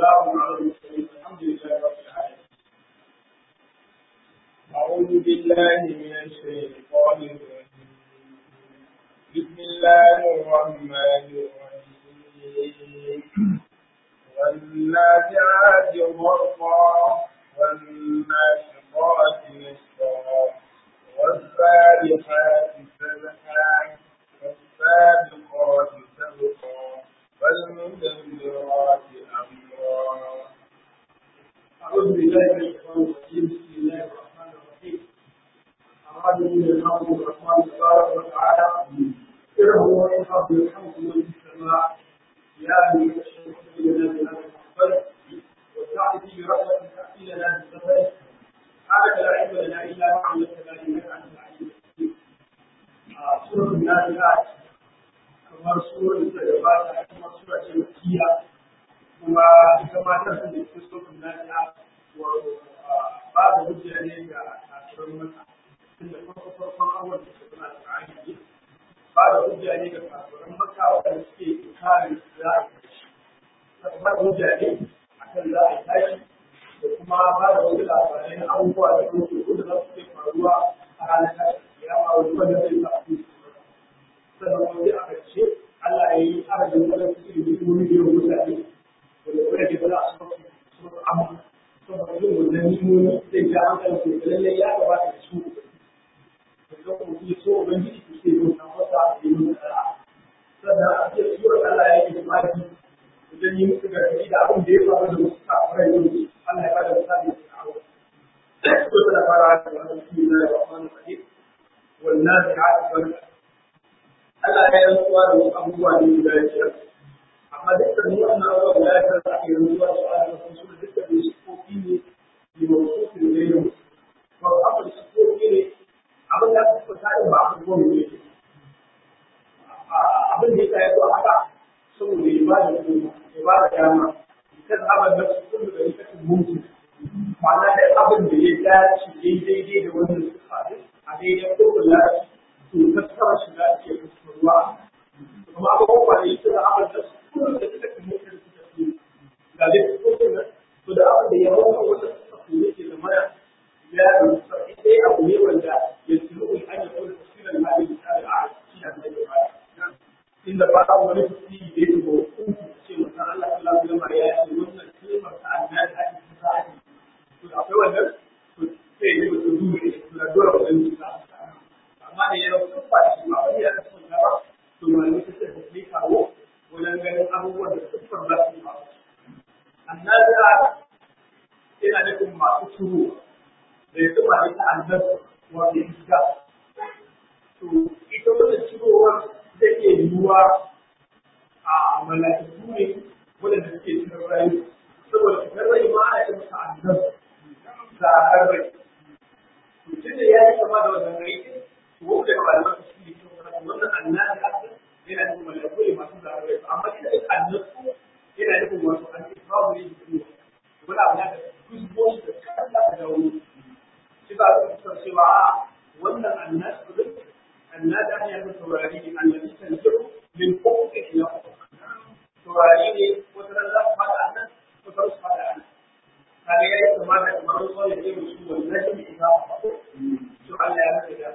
وسلام على المرسلين الحمد لله رب العالمين أعوذ بالله من الشيطان الرجيم بسم الله الرحمن الرحيم والنازعات غرقا والناشطات نشطا والسابحات سبحا والسابقات سبقا فالمدبرات أمرا أعوذ بالله من الشيطان الرجيم بسم الله الرحمن الرحيم أراد من الحمد الرحمن تبارك وتعالى إنه هو الحمد الحمد من السماء يا أيها الشيخ لنا من هذا الحفل وسعد في برحمة تأتي لنا بالسفر سبحانك لا علم لنا إلا ما علمتنا إنك أنت العليم الحكيم سورة النازلات kamar surar da gabata kuma sura ce makiya kuma ita ma ta sun da kristofin nata wato ba da hujja ne ga kafirin maka tunda farko farkon awon da su suna da aiki ba da hujja ne ga kafirin maka waɗanda suke kare za a tashi ba da hujja ne akan za a tashi da kuma ba da wasu labarai na abubuwa da kuma da za su ke faruwa a ranar tashi ya ma wani wanda zai sa su sannan wani a ƙarshe Allah ya yi arzikin wani cikin hikimomi da yawan mutane wanda kuma ke fara a sauƙi su amma saboda yin wannan hikimomi zai ja hankali ko da lallai ya gabata da su da zan kuma yi so ubangiji ku sai yin san wata a yi mun tsara sannan a ce surar Allah ya yi maki wajen yi musu gargaɗi da abin da ya faru da wasu kafirai yau Allah ya bada misali da kawo. Ko tana fara da wani cikin na da wani fadi wannan da ya wani Allah ya yi rantsuwa da wasu abubuwa ne guda biyar. Amma dukkan wannan abubuwa guda biyar da ake rantsuwa da su a cikin su dukkan da su kofi ne ne ba su kofi ne yau. Ba su abin su kofi ne abin da aka fita da ba a kuma ne. Abin da ya yi zuwa haka saboda ya ba da kuma ya ba da dama. Kan abin da su kullu da ita mutu. Ma'ana da abin da ya dace daidai da wannan su faru a daidai kokon lafiya. to tattara shi da ake ruwa kuma abubuwa da yake da abin da su kuma da suka kuma da suka fi ga dai ko kuma to da abin da ya hawa wanda suka fi yake da maya ya rusa sai abu ne wanda ya tsiro in an yi ko tafsirin hadin da a shi da da ba inda ba ta wani tafsiri da yake ko ce mutan Allah sallallahu alaihi wasallam ya ce wannan kalmar ta annabi ake tsaya to akwai wannan to sai ne mutum dole da dole wannan ta amma da yau sun fashi ba wani yana son gaba to malami ta ce da kai kawo wajen ganin abubuwan da siffar za su faru annabi yana nufin masu turo da ya tuba ita annabi wanda ya shiga to ita wannan cirowar zai iya yiwuwa a mala'iku ne waɗanda suke cikin rayu saboda cikin rai ma ana ce masa annabi zaɓar rai to tunda ya yi kama da wannan rai wanda ba da masu shi ne wannan annabi haka yana nufin malaiku ne masu zararai amma ina yin annabi yana nufin wasu an yi babu ne da kuma wani abu da kusbo shi da kalla da wani shi ba su kusan cewa wannan annabi din annabi an yi taurari ne annabi kan jiru min kofi ila taurari ne wata ran za su fada annan wata su fada annan kaga yayi kamar da kamar wani ne musu wannan shi ne ba to Allah ya rage da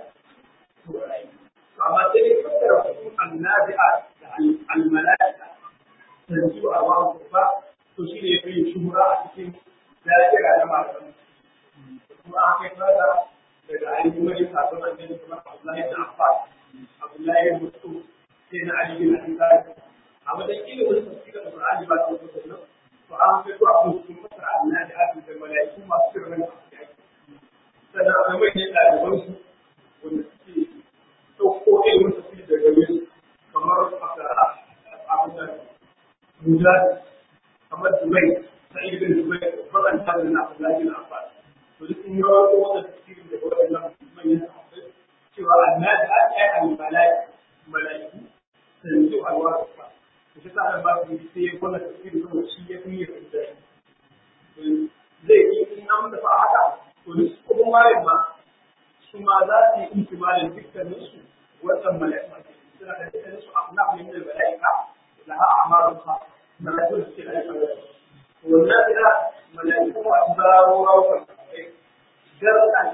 amma sai dai fassara su annabi'a da almala'ika tanzu a wawan ba to shi ne yafi shuhura a cikin da'ira na malaman kuma an kai fara daga ainihin wani sabon annabi kamar Abdullahi da Abbas Abdullahi da Mutu sai na Ali bin Abi Talib a wajen ilimin tafsirin Qur'ani ba ta wato nan to an kai to abin sun fassara annabi'a da mala'iku masu sirrin sannan akwai manyan ɗalibansu wanda suke ɗauko ilimin tafi da gare su kamar abin da mujahid kamar dubai ta ibn dubai faɗan ta da na abdullahi na abbas to duk sun yi rawar ko wanda tafsirin da waɗannan manyan sahabbai cewa annabi a ɗaya a malai malaiku tanzu alwa ba to shi sa ba su yi sai wannan tafsirin saboda shi ya fi yin da zai yi in an dafa haka to duk kuma malin ma su ma za su yi intimalin dukkanin su wannan mala'ika suna da dukkanin su abu na min da mala'ika da ha amaru ha mala'ikun suke da aika da wannan ina mala'iku masu zaro rawukan garkan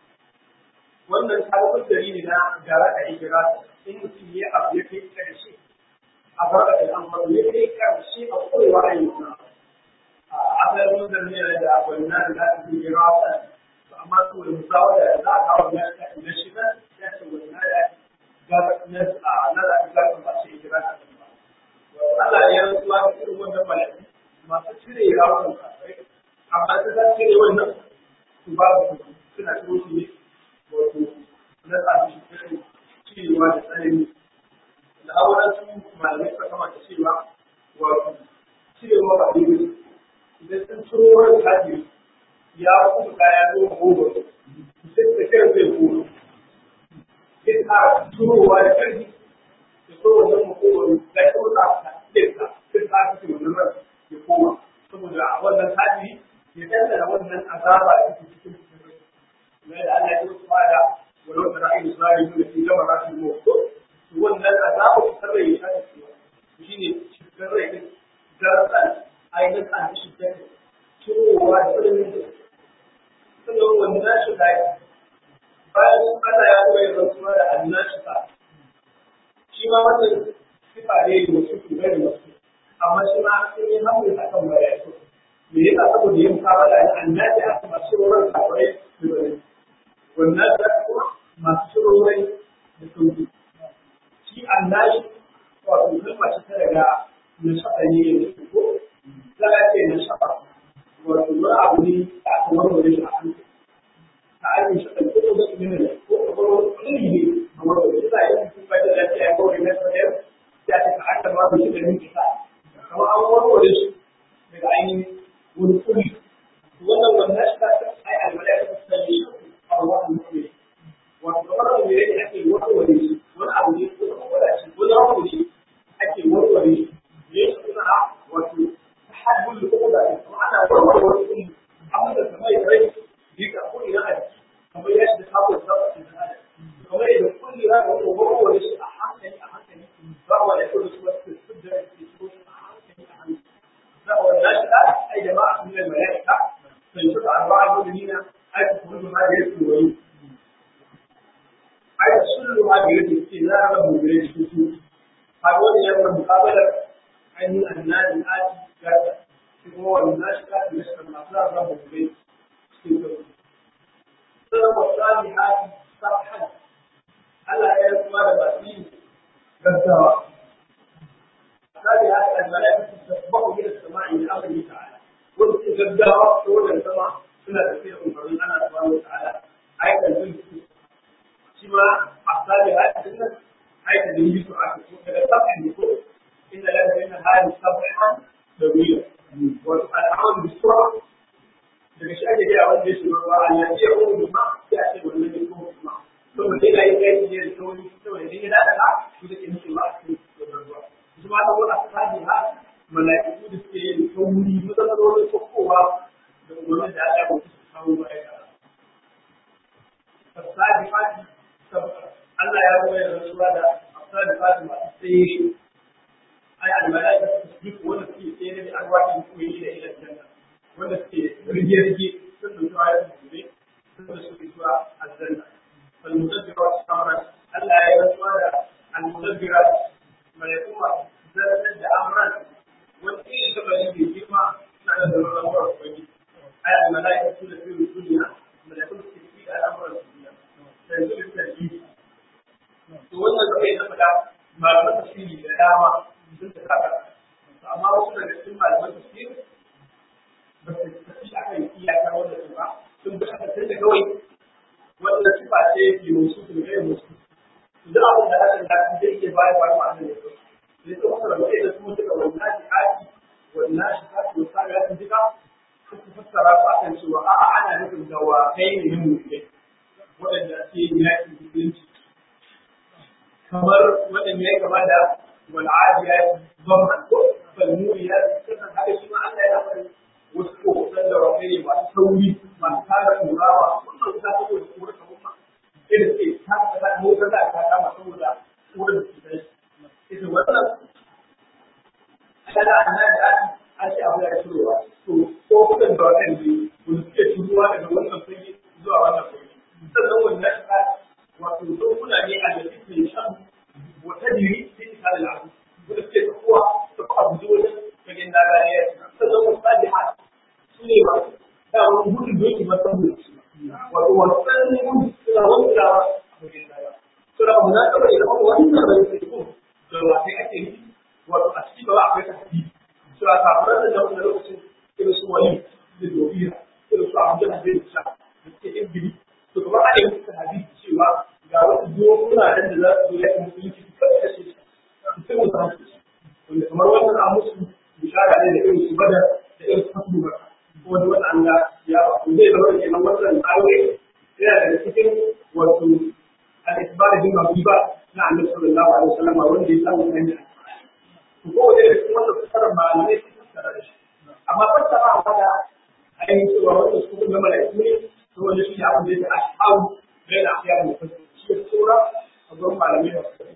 wannan sabon dari ne na gara da ikira in mutum ya abu ya kai karshe a barka da amma ya kai karshe a kowa a yi wannan a asalin mun da ne da wannan da ta yi rawa amma to da musawa da za a kawo na na shi nan ya ce wannan da ga na a na da ga ba shi ikira ta Allah ya rantsuwa da irin wannan mala'iku masu cire rawukan kafai amma ta za cire wannan su ba su suna ciro su ne wato na tsafi shi kai cirewa da tsanani da auren su malamai suka kama da cewa wato cirewa ba daidai idan sun ciro wani kaji ya kuma kaya zo gobe sai da kai zai gobe sai ka cirowa da ƙarfi da so wannan makogwaro da ya kuma ta ɗinka sai ka cikin wannan ran ya koma saboda a wannan kaji ya dandana wannan azaba da ke cikin cikin rai da Allah ya yi kuma da walau da ra'ayin Isra'ila da ke gama rasu mu to wannan azaba ta tare ya ta cewa shine cikin rai din darasan ainihin an shi da cirowa da ilimin da sannan wannan shi da bayan Allah ya koyar da kuma da annashi ta shi ma wannan sifa ne da wasu kuma da wasu amma shi ma sun yi hamdin akan mala'iku me yasa saboda yin kawala da annabi a kuma shirorin kawai da bane wannan da kuma masu shirorai da sauki shi annabi wato kalma ce ta daga nashaɗa ne da ko za a ce nashaɗa wato wani abu ne da aka warware shi a hankali ta ainihin shaɗa ko ko zai ne da ko ko wani kiri ne a warware shi za a yi mutum ba da lafiya ya kawai na sadar ya ce ka aka ba shi da minti sa kamar an warware shi daga ainihin wani kuri wannan wannan shi ta ai alwala ta tsaye a wannan kuri wato kamar da mere ne ake warware shi wani abu ne ko kuma da shi wani abu ne ake warware shi ne shi suna wato tahaddul uquda kuma ana warware wani kuri amma da kamar ya rai dika ko ina a jiki kamar ya shi da sabo da sabo da kamar yadda kulli ra da warware shi a hankali a hankali ba wa ya kullu su wasu su da su a hankali a hankali والناس أي جماعة من الملائكة فيشوف أربعة مؤمنين أي تخرج ما يرث ويرث أي كل ما يرث استثناء من يرث كتب هذول يوم المقابلة أن الناس الآتي كذا هو الناس كذا مثل المطلب رب البيت سلم الصالحات صفحا ألا يرث ما لبسين كذا هذه الملائكة تسبق إلى السماء بأمره تعالى وانت جدها طول السماء سنة تسير من فضل الله سبحانه وتعالى آية الجنة شما أحسابي هذه السنة آية الجنة سبحانه وتعالى سبح يقول إن لك بين هذه سبحا طويلة والأمر بالسرعة daga shi ake gaya wanda ya shiga ruwa a yanzu ya kuma juma sai a ce wannan ya kuma juma saboda yana yin kai ne da sauri saboda idan ya dada ka shi da ke nufin ba a cikin ruwa kuma da wani asali ha mala'iku da suke yin sauri matsalolin sokowa da umarnin da Allah ya su kawo ma'aikata. Fasadi fati Allah ya zo ya rantsuwa da fasadi fati masu tsaye shi. Ai al-mala'ika su duk wanda suke tsaye da arwahin koyi da ila janna. Wanda suke rige-rige sun dauki ayat gobe sun da suke zuwa aljanna. Fal-mudabbirat amran Allah ya rantsuwa da al-mudabbirat malaikuma zartar da amran wani irin kabari mai girma na da zarurar ruwan kwanci ai al malaika su da fiye duniya malaikun su fi da al'amuran duniya sai su da yi to wannan kawai na faɗa malaman tafsiri da dama sun ta kaka amma wasu daga cikin malaman tafsiri ba su tafi a kan iyakar wanda su ba sun bi aka sai da kawai wannan sifa ce ke musu su da musu duk abin da hakan da zai iya bayar ba ma'ana ne kawai sai ta fassara mai da su daga wannan shi'aki wannan shi'aki da sa ya tuntuka suka fassara su akan cewa a'a ana nufin dawakai ne yin mutum waɗanda ake yin yaƙin musulunci kamar waɗanda ya gaba da wal'adiyat zaman ko falmuriyat sannan haka shi ma Allah ya faɗi wasu kokotan da wakai ne masu sauri masu tara turawa wannan wuta saboda kuma ta kuma irin ce ta ta motar da aka kama saboda wurin da su ita wannan kada annabi an ce abu ya turowa to ko kudan da wannan ne wanda suke turowa daga wannan fage zuwa wannan fage sannan wannan ta wato dokuna ne a da suke shan wata diri sai ta da lafi wanda suke tafiya ta kuma abu wajen fagen dagariya sannan wasu sadiha su ne masu damar gudun doki masan gudu wato wasu tsanin gudu suna wani tsawa a fagen dagariya suna abu na taɓa da kuma wani da bai sai ko da wasai ake yi wato a cikin ba akwai tafi suna kafarar da wani lokacin irin su wani da dobiya irin su abu da zai sha da suke yin biri to kamar ana yin suka hadisi cewa ga wasu dokuna nan da za su zo ya kuma yi ciki kan kashe shi sai mu samu wanda kamar wannan a musu bishara ne da irin su bada da irin su hasu ba kuma da wannan Allah ya ba ku zai zama kenan wannan aure yana daga cikin wato al-isbar bin mabiba na Annabi sallallahu alaihi wasallam wanda ya samu hanya to ko da cikin wannan fasarar malamai sun fassara da shi amma fassara a da ainihin cewa wanda su kuma mala'iku ne to wanda shi abin da yake ashabu bai da afiya mu fassara shi ya tsora a gurin malamai da su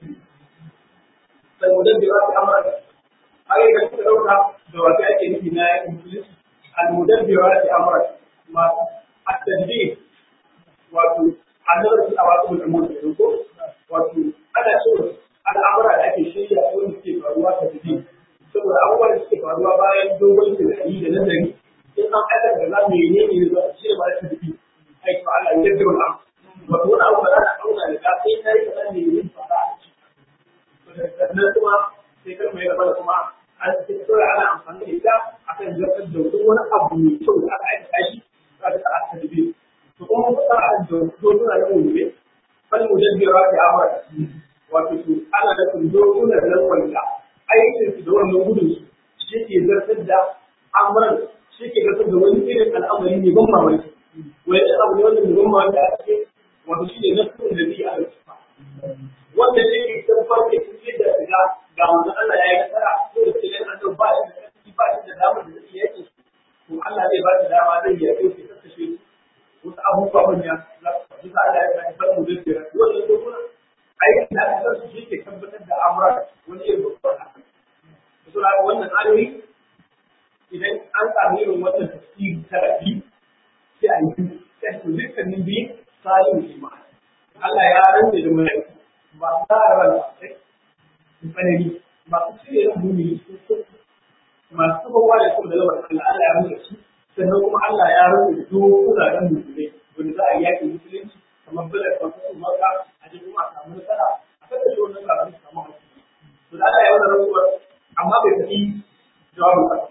sai mu dabbe wasu amara har yi ka dauka da wasu ake nufi na yakin musulunci al-mudabbirati amra masu at-tadbir wato annabar su a wasu al'amur da ko wato ana so al'amura da ake shirya wanda suke faruwa ta tafi saboda abubuwan da suke faruwa bayan dogon tunani da nazari in an aikata da za mu yi ne ne za su ba ta tafi ai to Allah ya yarda wannan wato wani abu da za a auna da ka sai kai kaza ne yin fara a ciki sannan kuma sai kar mai gaba da kuma an sai kawai ana amfani da ita akan zartar da duk wani abu mai kyau da aka aikata shi za ta ta tafi to kuma mun fara da dokuna na mulke fal mudabbira fi amra wato su ana da kun dokuna da wanda aikin su da wannan gudun su shi ke zartar da amran shi ke zartar da wani irin al'amari ne ban mamaki wani abu ne wanda ban mamaki da ake wato shi ne nasarar da zai a wanda shi ke san farke shi da shiga ga wanda Allah ya yi nasara ko da cikin annabi ba shi da ƙarfi ba shi da damar da zai yake to Allah zai ba shi dama zai yi yake shi kashe wasu abubuwa manya za su faɗi za a da ya bar mu zai jira wannan ko kuma aikin da aka su shi ke tabbatar da amura wani irin babban haka su na wannan ayoyi idan an samu irin wannan tafsiri ta rafi sai a yi sai su dukkanin biyu salim shi ma Allah ya rantse da mala'iku ba su tsara ran sai tsanani masu cire ran mumini sun so masu kowa da kuma da lamar Allah Allah ya rantse su sannan kuma Allah ya rubuta dokuna dan musulmai wanda za a yi yaƙin musulunci kamar bala kwamfutan maka a ji kuma a samu nasara a kan da shi wannan kafin su samu hankali to da Allah ya wani rantsuwar amma bai tafi jawabin ka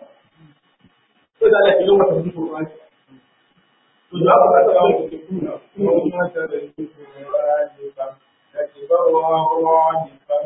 ko da Allah ya yi wata mutum ko to jawabin ka ta wani ke kuna kuma kuma ta da yi ba da ke ba wa wa ne ba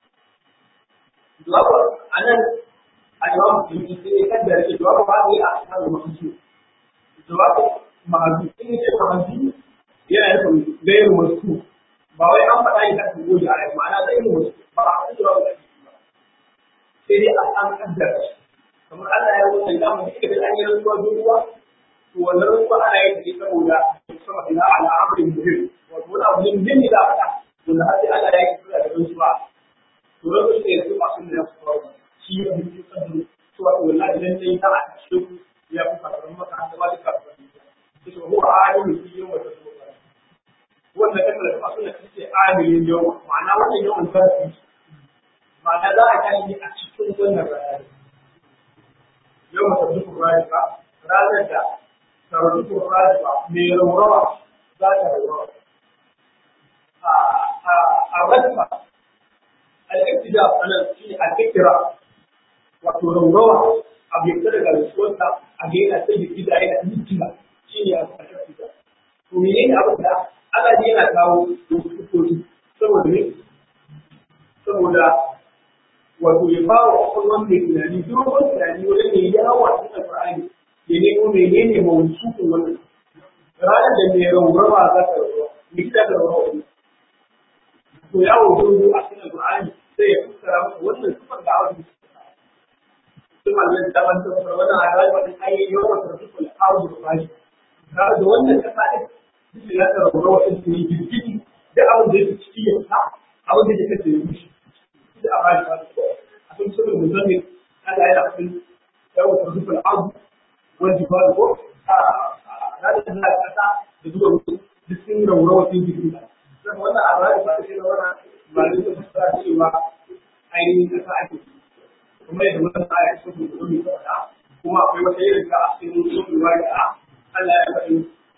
jawabin a nan a jawabin musulmi sai ya kaddara ce jawabin ba zai a kan musulmi jawabin mahazu in ce mahazu yana nufin gairu wasu ba wai an faɗa yi kan goji a rai ma'ana zai yi wasu ba a kan jawabin da ba sai dai a an kaddara shi kamar Allah ya wuce da mu da an yi rantsuwa duruwa to wannan rantsuwa ana yin shi saboda sama ila ala amrin muhim wato wani abu ne muhimmi da faɗa wanda har sai Allah ya yi kula da rantsuwa to rantsuwa ne su masu da su faru shi ya mutu kaddu to wato wallahi idan dai ta a kashe ku ya fi faruwar maka an zama duka ba su ce huwa alimin fi yawma tasawwa wannan kan da masu da kace alimin yawma ma'ana wannan yawan sarfi ma'ana za a kai a cikin wannan rayuwa yawma tasawwa rayuwa ranar da tarzuku rayuwa mai raurawa za ta raurawa a rajma al-ibtida anan shi al-fikra wato raurawa abu ya fita daga rasuwarsa a ga yana sai da gida yana mutuna shi ne a ƙarshen fita. To mene ne abin da Allah ne yana kawo wasu kukoki saboda ne? Saboda wato ya ba wa kwakwalwan mai tunani dogon tunani wajen mai yawa cikin Alƙur'ani ya nemo mene ne mawucin wannan. Ranar da mai raurawa za ta raurawa, mai gida ta raurawa wani. To yawo dogo a cikin Alƙur'ani sai ya fuskara masa wannan sifar da awon ثم الذي تمسك وانا على وجه اي يوم ترتب الارض الفاجر هذا wannan kasa din shi ya tsara rawa din ne girgiti da abin da yake ciki ya sa abin da yake da shi da abin da a kun saboda musamman Allah ya rabu yau ta zufa al'adu wani ba ko a ranar da na kasa da zuwa mutu duk sun raurawa sun jikin ta zama wannan a ranar ba ta ce da wannan malin da suka cewa ainihin kasa ake kuma yadda wannan aya ta kuma kuma ta faɗa kuma akwai wata irin ta a cikin sunan wari'a Allah ya faɗi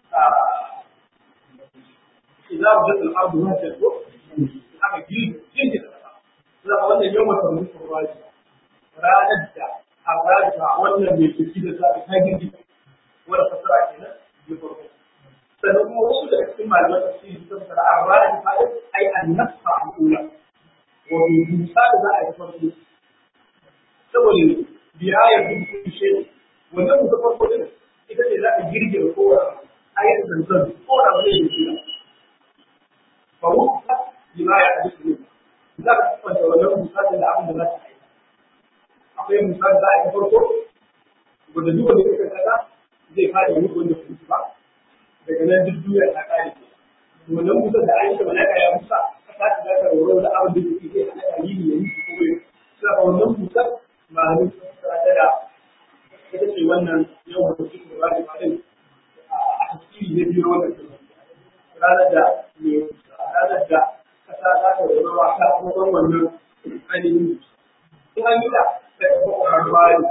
إذا وجدت الأرض وهجت aka girgi da kasa za a wannan yawan sarrafa kurwaji ranar da a ranar wannan mai tafi da za ta girgi wanda fasara kenan ya farko sannan kuma wasu daga cikin malaman tafsiri sun fara a ranar ta ai annasa al'ula wato dusa da za a yi farko saboda biyayar duk shi wannan mutum farko din ita ce za ta girge kowa ayar zanzan ko da wani ne shi fa wuta lima ya hadisi ne za ka kwanta wannan misalin da abin da za ta yi akwai misali za a yi farko wanda duk wanda kuka kasa zai fara yi wanda ku ba daga nan duk duniya ta kare ke wannan musa da an yi malaka ya musa ka ta da ka roro da abin da yake zai hada yi ne yi ko bai sai ka wannan musa ma ne ta da ita ce wannan yau da kuke da wani malin a tasiri ne biyo wannan ranar da ne ranar da kasa za ta zama wasa kuma wannan ainihin in an yi da ta kuma harbari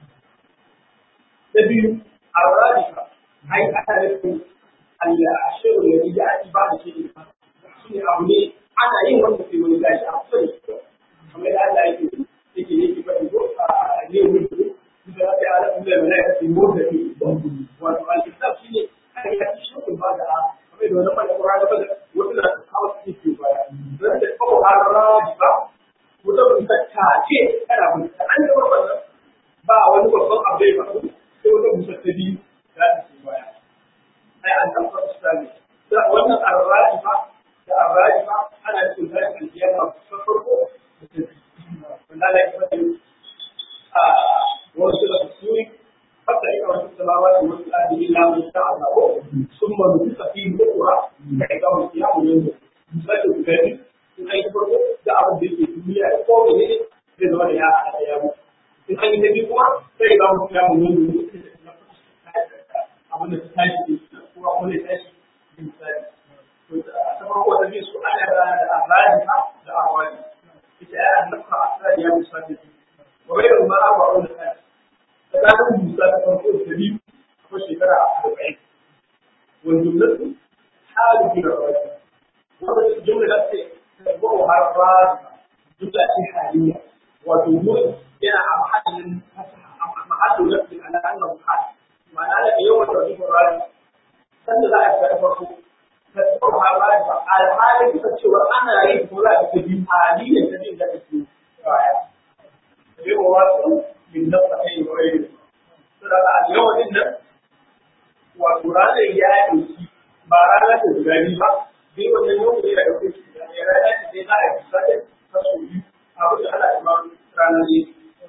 na biyu a radika ai ana nufin al'ashirin da ya ake ba da shi ne shi ne abu ne ana yin wanda ke wani gashi a kusa da shi kamar da Allah yake yake ne ke faɗi ko a ne wuri ko da ya ala kuma da malaka ke motsa ne wato al-kitab shi ne aka yi shi ba da kamar da wannan mai Qur'ani ba wasu da kawo su ke baya dan da ko harraji ba mutum ta take kana bin ta an da wannan ba wani babban abu ba sai wata musa ta biyu za ta ce baya ai an taɓa islami da wannan harraji ba da harraji ba ana cikin zai alkiyama ta farko da ta biyu wanda Allah ya faɗi a wasu da suri حتى إذا وجدت السماوات والأرض إلا من شاء الله ثم نفخ فيه أخرى فإذا هم قيام ينظر misali guda biyu in an yi farko da abin da yake duniya da ko ne zai zama da ya haɗa ya mutu in an yi na biyu kuma sai ga mutu ya mun yi abin da ta tashi ne kuma kuma ya tashi misali ta farko da biyu su ana da da arani da awani ita ya annafa asali ya misali wa bai da ma ba wani kai tsakanin musa ta farko da biyu akwai shekara arba'in wanda jumlatu halu bi da wani wannan jumla da ce ko har ba jumla ce haliya wato wurin yana a mahallin mahallin nafi ala annahu hal ma'ana da yawan da zuwa rani sanda za a ga farko ta ko har ba ba alhalin ta cewa ana yin ko za ta bi haliyan ta jin da take baya sai wa wasu min nafa ai wa ai saboda a yawan din nan wato ranar ya yi ba ranar da guda biyu ba sai wannan yau ne da ɗauke shi da ya rana ce sai za a yi sake kaso biyu abin da ana ima ranar ne.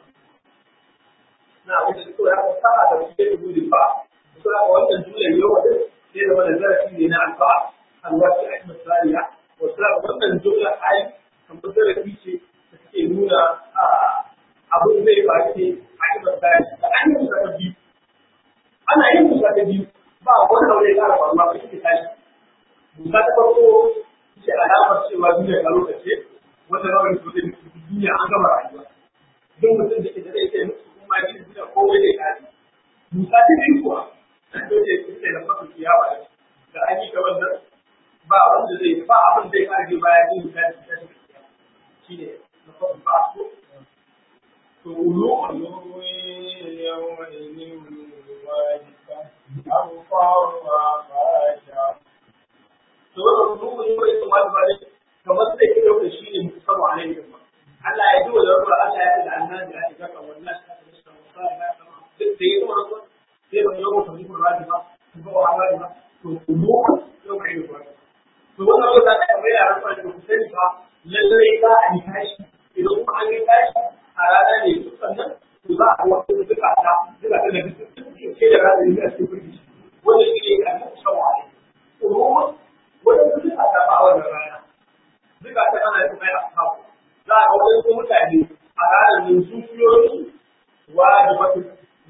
Na abin da suka yaka sa'a da su ke gudun ba, su aka wannan jumlar yau wadda sai zama da zarafi ne na alfa'a, alwaci a cikin tsariya, wasu aka wannan jumlar ai kamar zarafi ce da suke nuna abin zai ba ce a cikin tsariya. Da an yi musa ta biyu, ana yin musa ta biyu, ba wani aure ya ƙara faruwa ba shi ke tashi. Musa ta farko ce alamar cewa duniya ta lokaci wanda rawar su zai mutu duniya an gama rayuwa. Don mutum da ke da zai kai musu kuma ya gina duniya kowai zai kare. Musa ta biyu kuwa to ce su ce na fasa ciyawa da da an yi ta wannan ba wanda zai ba abin zai kare bayan yin ta da ta shi ne na fasa ba su. To ulu قلوب يومئذ واجفة أبصارها خاشعة to wannan ruhun yau ya kamata ba ne kamar sai ke dauka shi ne musamman a nan Allah ya ji wa ruwa Allah ya ji da annabi a cikin kan wannan ta da shi musa ya ta duk da yake wannan sai ban yau kan dukkan rani ba ko ba Allah ba to mu yau kai ne ba to wannan yau da kai mai yaran da ku sani ba lalle ba a yi tashi idan kuma an yi tashi a rana ne sannan to za a wato duka ta duka ta da duk ke da rana ne a cikin kurki wannan shi ne kan musamman a nan waɗansu duka ta ba wannan rana duka ta ana yin mai ashabu za a ga waɗansu mutane a ranar yin zuciyoyi wajibatu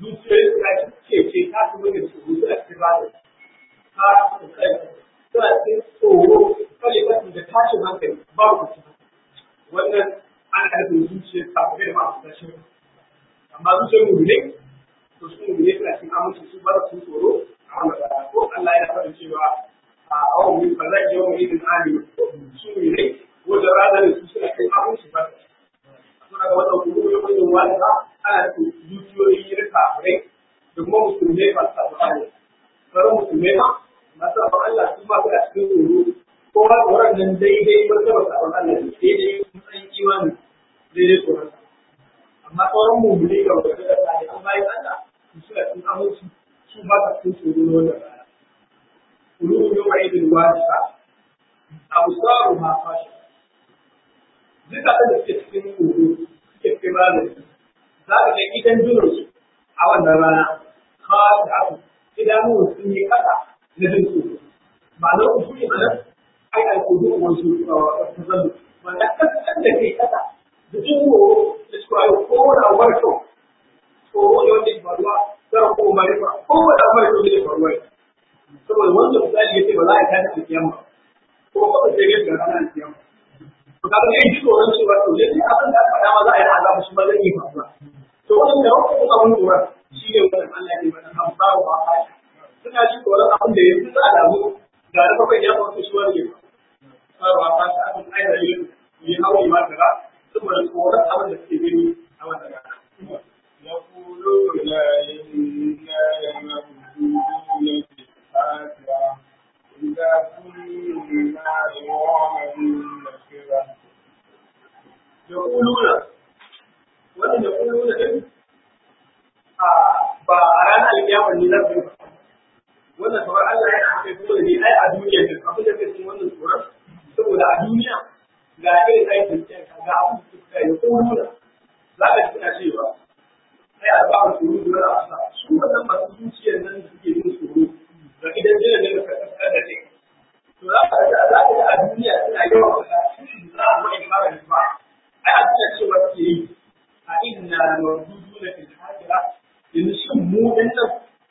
zuciyoyi suna ce ce ta su mai da tsoro suna cikin rana ta su kai suna cikin tsoro kalimatu da tashin hankali babu kuci wannan ana nufin zuciyar kafin da masu tashin amma zuciyar mu ne to su mu ne suna cikin aminci su ba su tsoro a wannan rana ko Allah ya faɗi cewa a awon min fa zai yawon idin ali su ne wajen ranar su suna cikin aminci ba suna ga wannan kuma yau yin wanda ana da zuciyoyi na kafirai da kuma musulmai masu sabon Allah. Sauran musulmai ma masu sabon Allah su ma suna cikin tsoro ko ma tsoron nan daidai martaba sabon Allah ne daidai matsayin imani daidai tsoron. Amma sauran mummuni ga wanda da tsari an bayan Allah su suna cikin aminci su ba sa cikin tsoro na wannan rana. Kulubu yau ma'idin wajisa abu sa'aru ma fashi. Duka da suke cikin tsoro suke cikin ranar za ka ga idan junansu a wannan rana kawai da abu idanuwan sun yi kasa na jin tsoro ba na uku ne mana ai alkudu wasu ta zallu wanda kasan da kai kasa da jin tsoro da su ayo ko da warko tsoro ne wanda ke faruwa zara ko mai fa ko da mai to ne faruwa saboda wanda misali yace ba za a tada alkiyama ko ba sai ga ga ranar alkiyama to kaga kai ji tsoron cewa to dai abin da aka faɗa ma za a yi azabu shi ba zai yi faruwa to wannan da wannan abin lura shi ne wannan Allah ne wannan an ba wa ba suna ji tsoron abin da yanzu za a damu ga na bakwai ya faru shi wani ne ba ba ba ta abin aida yi yi hawa ma tara saboda tsoron abin da suke gani a wannan rana يقولون إنا لمردودون في الآخرة إذا كنا عظاما نخرة يقولون wannan يقولون din ba a ranar alkiyama ne zai ba wannan kamar Allah yana haka kuma da ni ai a duniya din abin da kake wannan tsoron saboda a duniya ga irin aikin ga abin da suka yi ko nuna za ka tuna cewa sai a ba su tsoro da wani asa su wannan masu zuciyar nan da suke yin tsoro da idan jina ne ka kasar da ne to za ka ga za ka ga a duniya suna yawan kasa za a mai fara ba ai a tuna cewa suke yi a inna mawduduna fil hajira yanzu shin mu din nan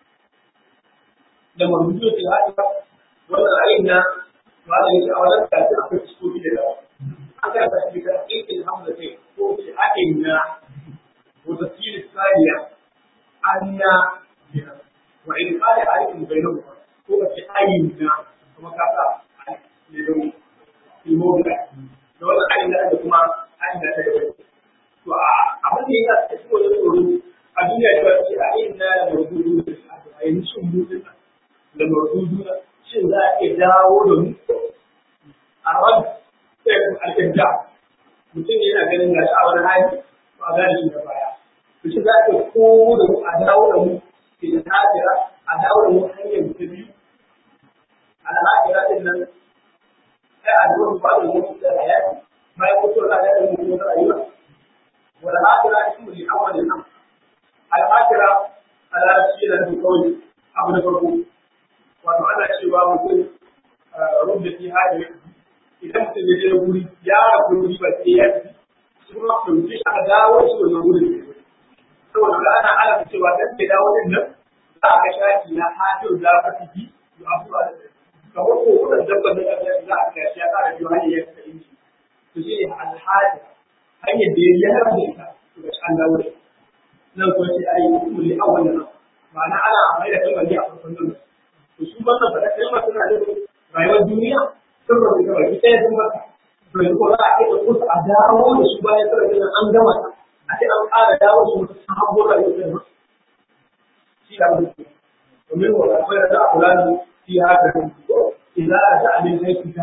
da mawduduna fil hajira wannan ra'ayin na malam yake a wannan kafin akwai cikoki da yawa an ga ta shi da ikin hamza kai ko ce a inna wa tafsir thaniya anna wa in qala alaikum bainakum ko ka ce ayyuna kuma ka sa ne don ilmoda da wannan ayyuna da kuma ayyuna ta gaba to abin da ya sa su wani tsoro a duniya ta ce a inna da mawdudu a yanzu shin mutum da mawdudu shin za a iya dawo da mu a ran sai alƙinta mutum yana ganin gashi a wani hali to a gane shi da baya to shi za a iya komo da mu a dawo da mu ke da tasira a dawo da mu hanyar ta biyu al'akira din nan sai a zuwa ba da mutu da hayati bayan mutuwar da ya yi mutuwar rayuwa والآخرة اسم لأول الأمر الآخرة على شيء له قول أبو نفرقو وتعالى شيء ومثل رد في هذه إذا مثل يجي يقول يا رب يجي بسيئة ثم تمشي على داوة شو نقول saboda da ana ala cewa dan ke dawo din nan za ka shafi na hajjo da ka fiti to abuwa da kamar ko wannan dabban da za a kashi ya fara biyo hanyar ya ka inji to shi ne alhaji hanyar da ya yi da ita to ga an dawo da nan ko sai ayi kulli awwal nan ma'ana ana mai da kalmar ne a farkon nan to su wannan fada kalmar suna da rayuwar duniya sun rabu da baki ɗaya sun baka to yanzu ko za a iya ɗauko su a dawo da su bayan sarrafa nan an gama ta a ce an ƙara dawo su wata sabuwar rayuwar da shi da mutum domin wa akwai da a kula da fi haka idan a ta abin sai fita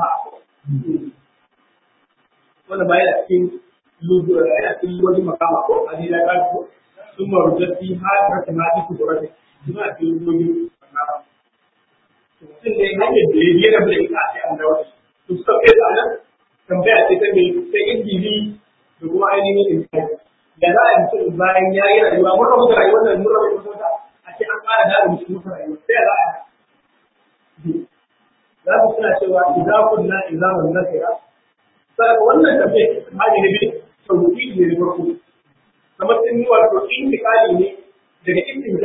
wanda ba yana cikin lubura yana cikin wani makama ko a nila ta ko sun marujatti har ka tana ci ku dora ne suna cikin wani makama mutum ne hanyar da ya yi rabu da ita a ce an dawo to suka kai da nan tambaya ce ta mai sai injili da kuma ainihin insani da za a yi mutum bayan ya yi rayuwa mun rabu da rayuwar nan mun rabu da mutum a ce an ƙara da mutum mutum rayuwa sai za a yi za ku suna cewa idan kunna idan mun nakira sai wannan tafiya hali ne bai tauhidi ne farko kamar sun yi wato intikali ne daga intikali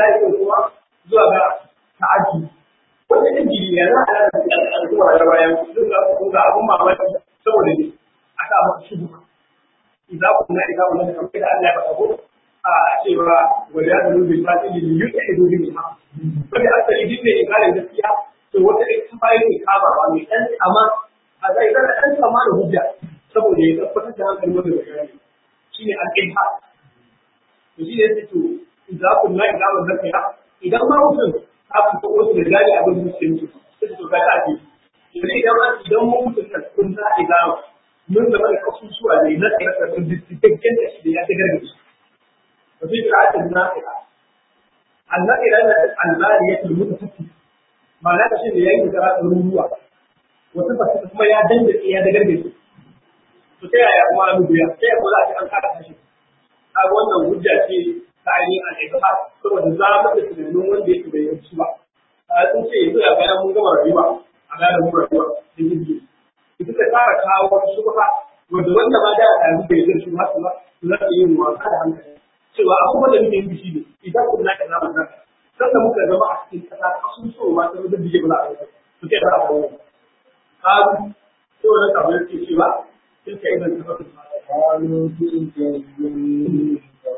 lahi kuma zuwa ga ta'addi wanda ɗin jiri ne za a yi al'umma da bayan duk da su ga abun mamaki saboda ne a sa masa shubu idza kunna idza kunna da kamar da Allah ya faɗa ko a cewa wada da rubin fatili ne yuke ido bin ma wanda asali din ne ikalin gaskiya to wata ɗin ta bayan ne kama ba mai ɗan amma a zai zana ɗan kama da hujja saboda ya tabbatar da hankali wanda bai gane shine al-ilha to shi ne sai to idza kunna idza kunna idan ma mutum aka ko wasu da gane abin da suke mutu sai su ga ta ce yanzu idan ma idan mun mutu da kun za a ga mun zama da kasusuwa ne na tsare da sun dukkan da shi da ya ta gargaɗi wa fi qira'atin naqila annaqila na al-mariyatul mutafakkir ma'ana da shi da yayin da za ruwa wata ba kuma ya danda ya da gargaɗi to ta yaya kuma na mutu ya ta yaya ko za a ci an kada tashi kaga wannan hujja ce ta ainihin al'ibhar saboda za mu da tunanin wanda yake bai yanci ba a sun ce yanzu a bayan mun gama rayuwa a gane mun rayuwa da jirgi ita ta fara kawo wata shubha wanda wanda ma da a yanzu bai zai shubha su ba su za su yi wasa da hankali cewa abubuwan da muke yi shi ne idan kun na kaza mun naka sanda muka zama a cikin kasa sun so ma sai da bige bala a kai su ke da abubuwa kazu sai wannan kamar yake cewa sai ka idan ka fasa قالوا تلك الجن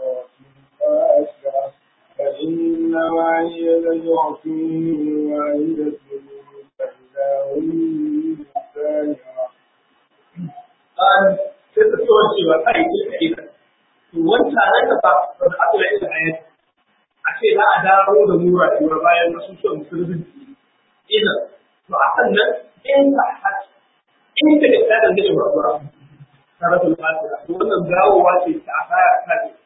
فأشرف فإنما هي زجرة واحدة فإذا هم بالساهرة قال sai ta tsohon cewa kai ce ka ita to wanta nan da ba ba da aka yi hayat a ce za a dawo da mu rayuwa bayan wasu son musulunci ina to a kan nan in ka hat in ka da ta dangane wa ruwa saratul fatiha to wannan dawowa ce ta asaya ta ce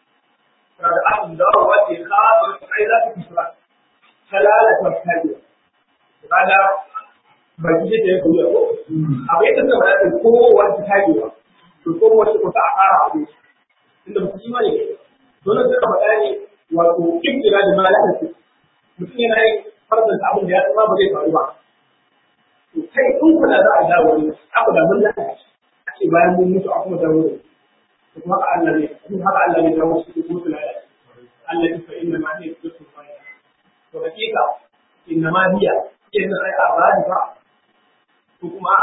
da an dawowa ce ka ba kai za ta kusura halala ta kaje kaga ba ki ce ko ya ko abai ta da ko wanda ta yi wa to ko wace ko ta fara abu inda mutum ma ne dole sai ka faɗa ne wato kira da malakan su mutum yana yin farzan da abin da ya tsama ba zai faru ba to kai in kula za a dawo ne abu da mun lafiya a ce bayan mun mutu a kuma dawo ne to kuma haka Allah ne kuma haka Allah ne dawo shi kuma kula da Allah ya fa inna ma hiya tusul fa'ila to hakika inna ma hiya inna ai abadi ba ko kuma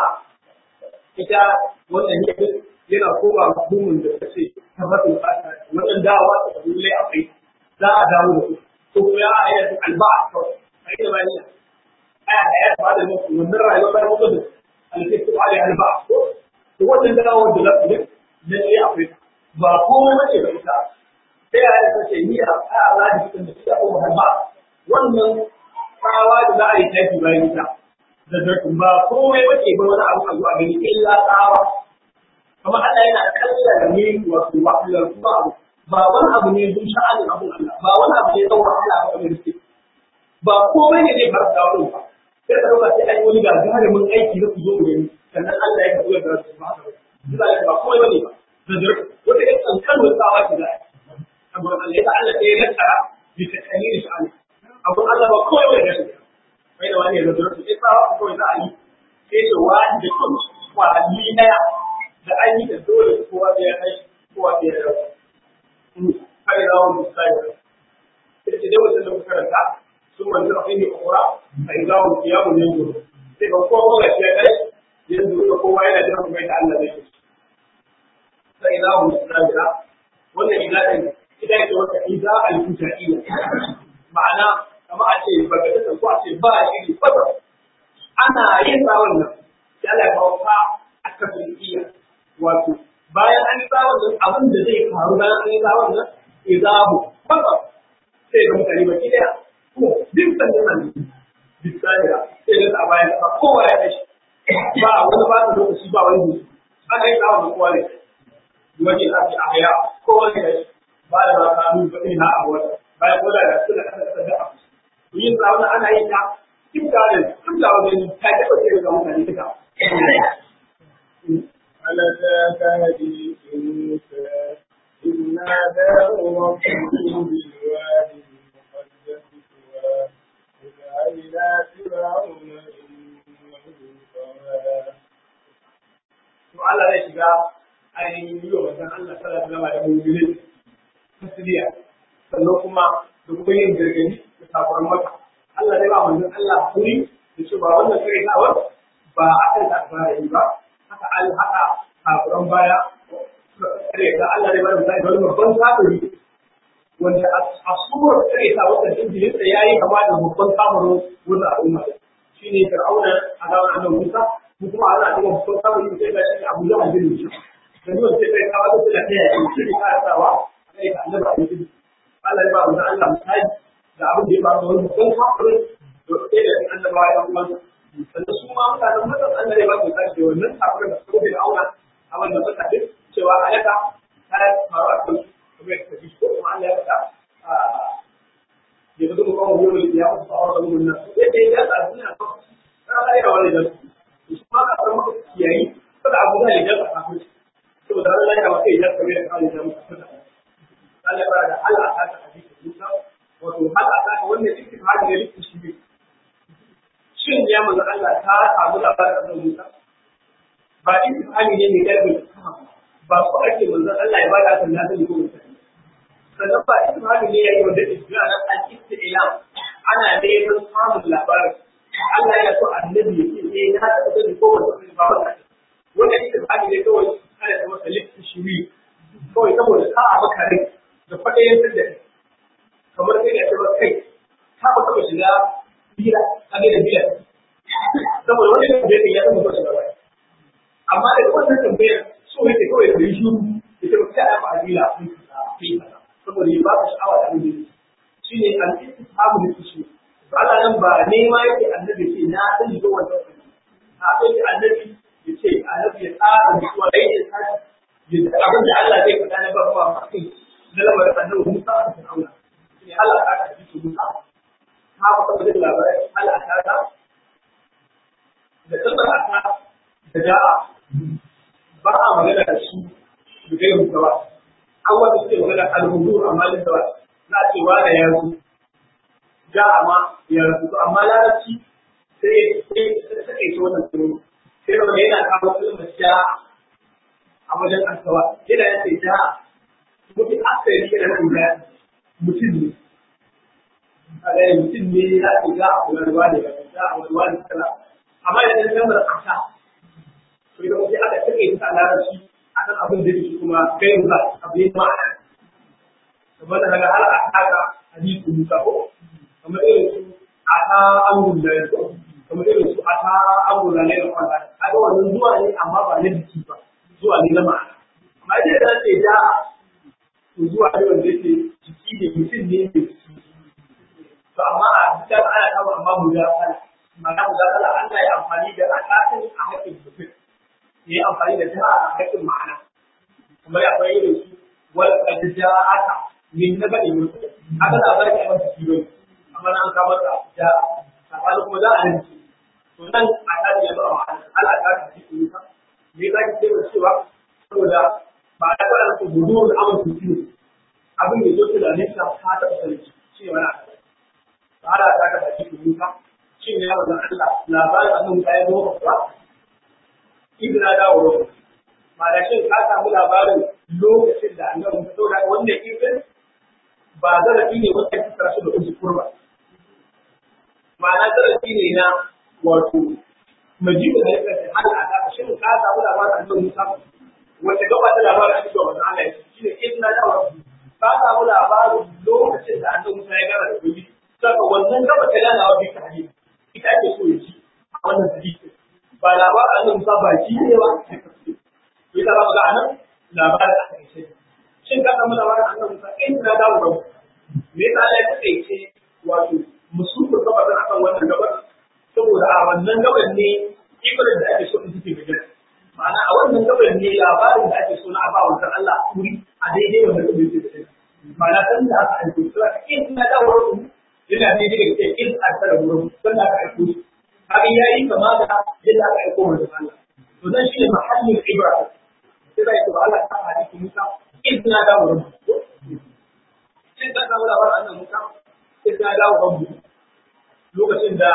ita wannan yake yana koma hukumin da ta ce tabbatul fata wannan dawa ta dole akwai za a dawo da su ko kuma ya ayar alba to ai da bani aya da ya ba da mutum wannan rayuwar bayan mutum da alfitu alai alba to wannan dawo da za ku ne lalle akwai ba komai bace ba ita sai ya ta ce ni a Allah da cikin da ta ko alba wannan tsawa da za a yi tafi bayan ita da zartun ba komai bace ba wani abu a zuwa gani illa tsawa kamar Allah yana kalla da ne wato wahalar kuma abu ba wani abu ne don sha'anin abun Allah ba wani abu ne don wahala ba kamar suke ba komai ne zai fara dawo ba sai ka dauka sai an yi wani gagarumin aiki na ku zo mu gani sannan Allah ya kawo da su ba haka ba ba komai bane ba da zartun wata ƴan kankanin tsawa ce za a yi abun Allah ya ta Allah sai ya nasara bi ta kalli sha'ani abun Allah ba komai bane da shi mai da wani ya zartun sai tsawa kawai za a yi sai ce wani da kun kwali daya da an yi da dole kowa da ya kai kowa da ya rabu. Kai da wani misali. Sai ce dai wajen da muka karanta sun manzu a kai kura a yi zawon kiyamun yanzu. Sai ga kowa ga shi ya kai yanzu da kowa yana jiran kuma da Allah zai yi. Sai da wani misali da wannan ilalin ita yake wata iza al-fujaiya. Ma'ana kama a ce ba ga ko a ce ba shi fata. Ana yin tsawon nan. Ya Allah ya kawo ka a kafin iya. wato bayan an tsawon nan abin da zai faru bayan an yi tsawon nan izabu kwakwa sai ga mutane ba ki daya ko duk sannan nan bisaniya sai ga a bayan ba kowa ya tashi ba wani ba ta lokaci ba wani hutu ana yi tsawon nan kowa ne wani a ce a haya kowa ne tashi ba da ba ka nuna ba ina a wata bayan kowa da suna kasa kasa da abu to yin tsawon ana yin ta kimta da kimta wajen ta taɓa sai ga mutane duka ألتاك حديث موسى إذ ناداه ربه بالوادي المقدس طوى اذهب إلى فرعون إنه طغى to Allah zai shiga ainihin yi wa manzon Allah sallallahu alaihi wasallam da mu'minin tasliya sannan kuma da kuma yin gargadi da safaran maka Allah zai ba manzon Allah kuri da ce ba wannan kare tawar ba a kan da ba yi ba haka an haka safaran baya kare ta Allah zai ba da misali da wani babban kafiri wanda a suwar kare ta wata jinjin da yayi kama da babban kafirin wannan al'umma shine fir'auna a gaban annabi Musa ko kuma ana cewa babban kafirin sai ga shi Abu Jahal bin Hisham da ni wanda sai ka wata da kai ya shi ne ka sawa kai ka annabi a cikin Allah ya ba mu Allah misali da abin da ya ba wani babban kafirin da sai da annabawa ya kuma sannan su ma mutanen mutan Allah ya ba mu misali da wannan kafirin da suka da auna a wannan suka ce cewa ayata ta faru a kan kuma ya tafi ko kuma Allah ya faɗa ya fito mu kawo yau da ya mutu a wannan mun nan sai dai ya sa duniya ko kana ira wani da su ma ka fara maka kiyayi kada abu da ya ka kafin saboda Allah ya maka idan ka bai ka da mutu Allah ya fara da Allah ta ta hadisi Musa wato hal aka ka wannan istifhadi ne likin shi ne shin ya manzo Allah ta samu labarin da Musa ba istifhadi ne ne garbi ba ko ake manzo Allah ya bada kan nazari ko mutum sannan ba istifhadi ne yayi wanda istifhadi nan al-istilam ana neman samun labarin Allah ya so annabi ya ce eh na ta da ko wanda ba wannan wannan istifhadi ne kawai ana da masa likin shi kawai saboda ka a maka rai da kwaɗayen da kamar kai da cewa kai ka ba taɓa shiga bira a ne da biyar saboda wani da bai ya zama shiga bai amma da wannan tambayar so yake kawai da yi shuru da ce ba ta ba adila kai kaza saboda ya ba ka sha'awa da abin da shi ne al-istishabu da kishi Allah nan ba nema yake annabi ce na san shi wannan a sai annabi ya ce annabi ya tsara mutuwa da yake tsara abin da Allah zai faɗa na barwa masu na lamarin annabi Musa a Fir'auna ne Allah ta kaji su Musa ta ba ta da labarai Allah ta ta da tsara ta da da'a ba a magana da su da kai Musa ba an wanda suke magana al-hudur amma da ba za a ce wani ya zo da'a ma ya rasu amma larabci sai sai sai sai wannan tsoro sai da yana kawo kalmar da'a a wajen asawa yana ya ce da mutu asali yana nan da mutum ne a ga mutum ne ya ce za a kula da wani ba za a wani wani kala amma idan ya kamar asa to idan mutum aka take ta larabci akan abin da yake kuma kai ba abu ne ma'ana kamar da har a haka hadisi musa ko kamar irin su ata amrun da yanzu kamar irin su ata amrun da ne da kwanta kaga wannan zuwa ne amma ba na jiki ba zuwa ne na ma'ana amma idan da ce da to zuwa ne wanda yake jiki ne mutum ne ke jiki to amma a cikin ana kawo amma mu da kala ma'ana mu da kala Allah ya amfani da alaƙin a haƙƙin mutum ya yi amfani da ta a haƙƙin ma'ana kamar akwai irin su wal qad ja'aka min naba'i mutum haka da bari a masa kilo amma an kawo da da sabani kuma za a rinci to nan a tare da ma'ana Allah ta ta cikin mutum me za ki ce cewa saboda ba da fara da gudu da amal su ciwo abin da yake da nesa ta ta sarki shi wani abu ba da ta ka tafi kuka shi ne yawan Allah labarin annan ka yi zuwa ba ibn da dawo ma da shin ka samu labarin lokacin da annabi ta saboda wanda ibn ba zarafi ne wanda ya tsara shi da uji kurba ma'ana zarafi ne na wato majibu da yake hal a ta shin ka samu labarin annabi Musa wanda gaba da labarin a cikin wannan Allah shi ne in na dawo ka samu labarin lokacin da annabi Musa ya gana da gobe saka wannan gaba ta gana wa bisa hadisi ita ake so ya ci a wannan hadisi ba labarin annabi Musa ba shi ne ba ya ta ba ga anan labarin a kai shin ka samu labarin annabi Musa in na dawo ba me yasa Allah ya ce wato musulmi gaba da akan wannan gabar saboda a wannan gabar ne ibarar da ake so in take magana ma'ana a wannan gabar ne labarin da ake so na aba wa Allah kuri a daidai wanda kuma yake da shi ma'ana san da aka aiko su aka in na da wurin yana daidai da ke in a tsara wurin san da aka aiko su haka yayi kama da yadda aka aiko wa Allah to dan shi ne mahallin ibra sai da yake Allah ta hadisi Musa in na da wurin sai ka samu labarin annabi Musa sai ka dawo kan lokacin da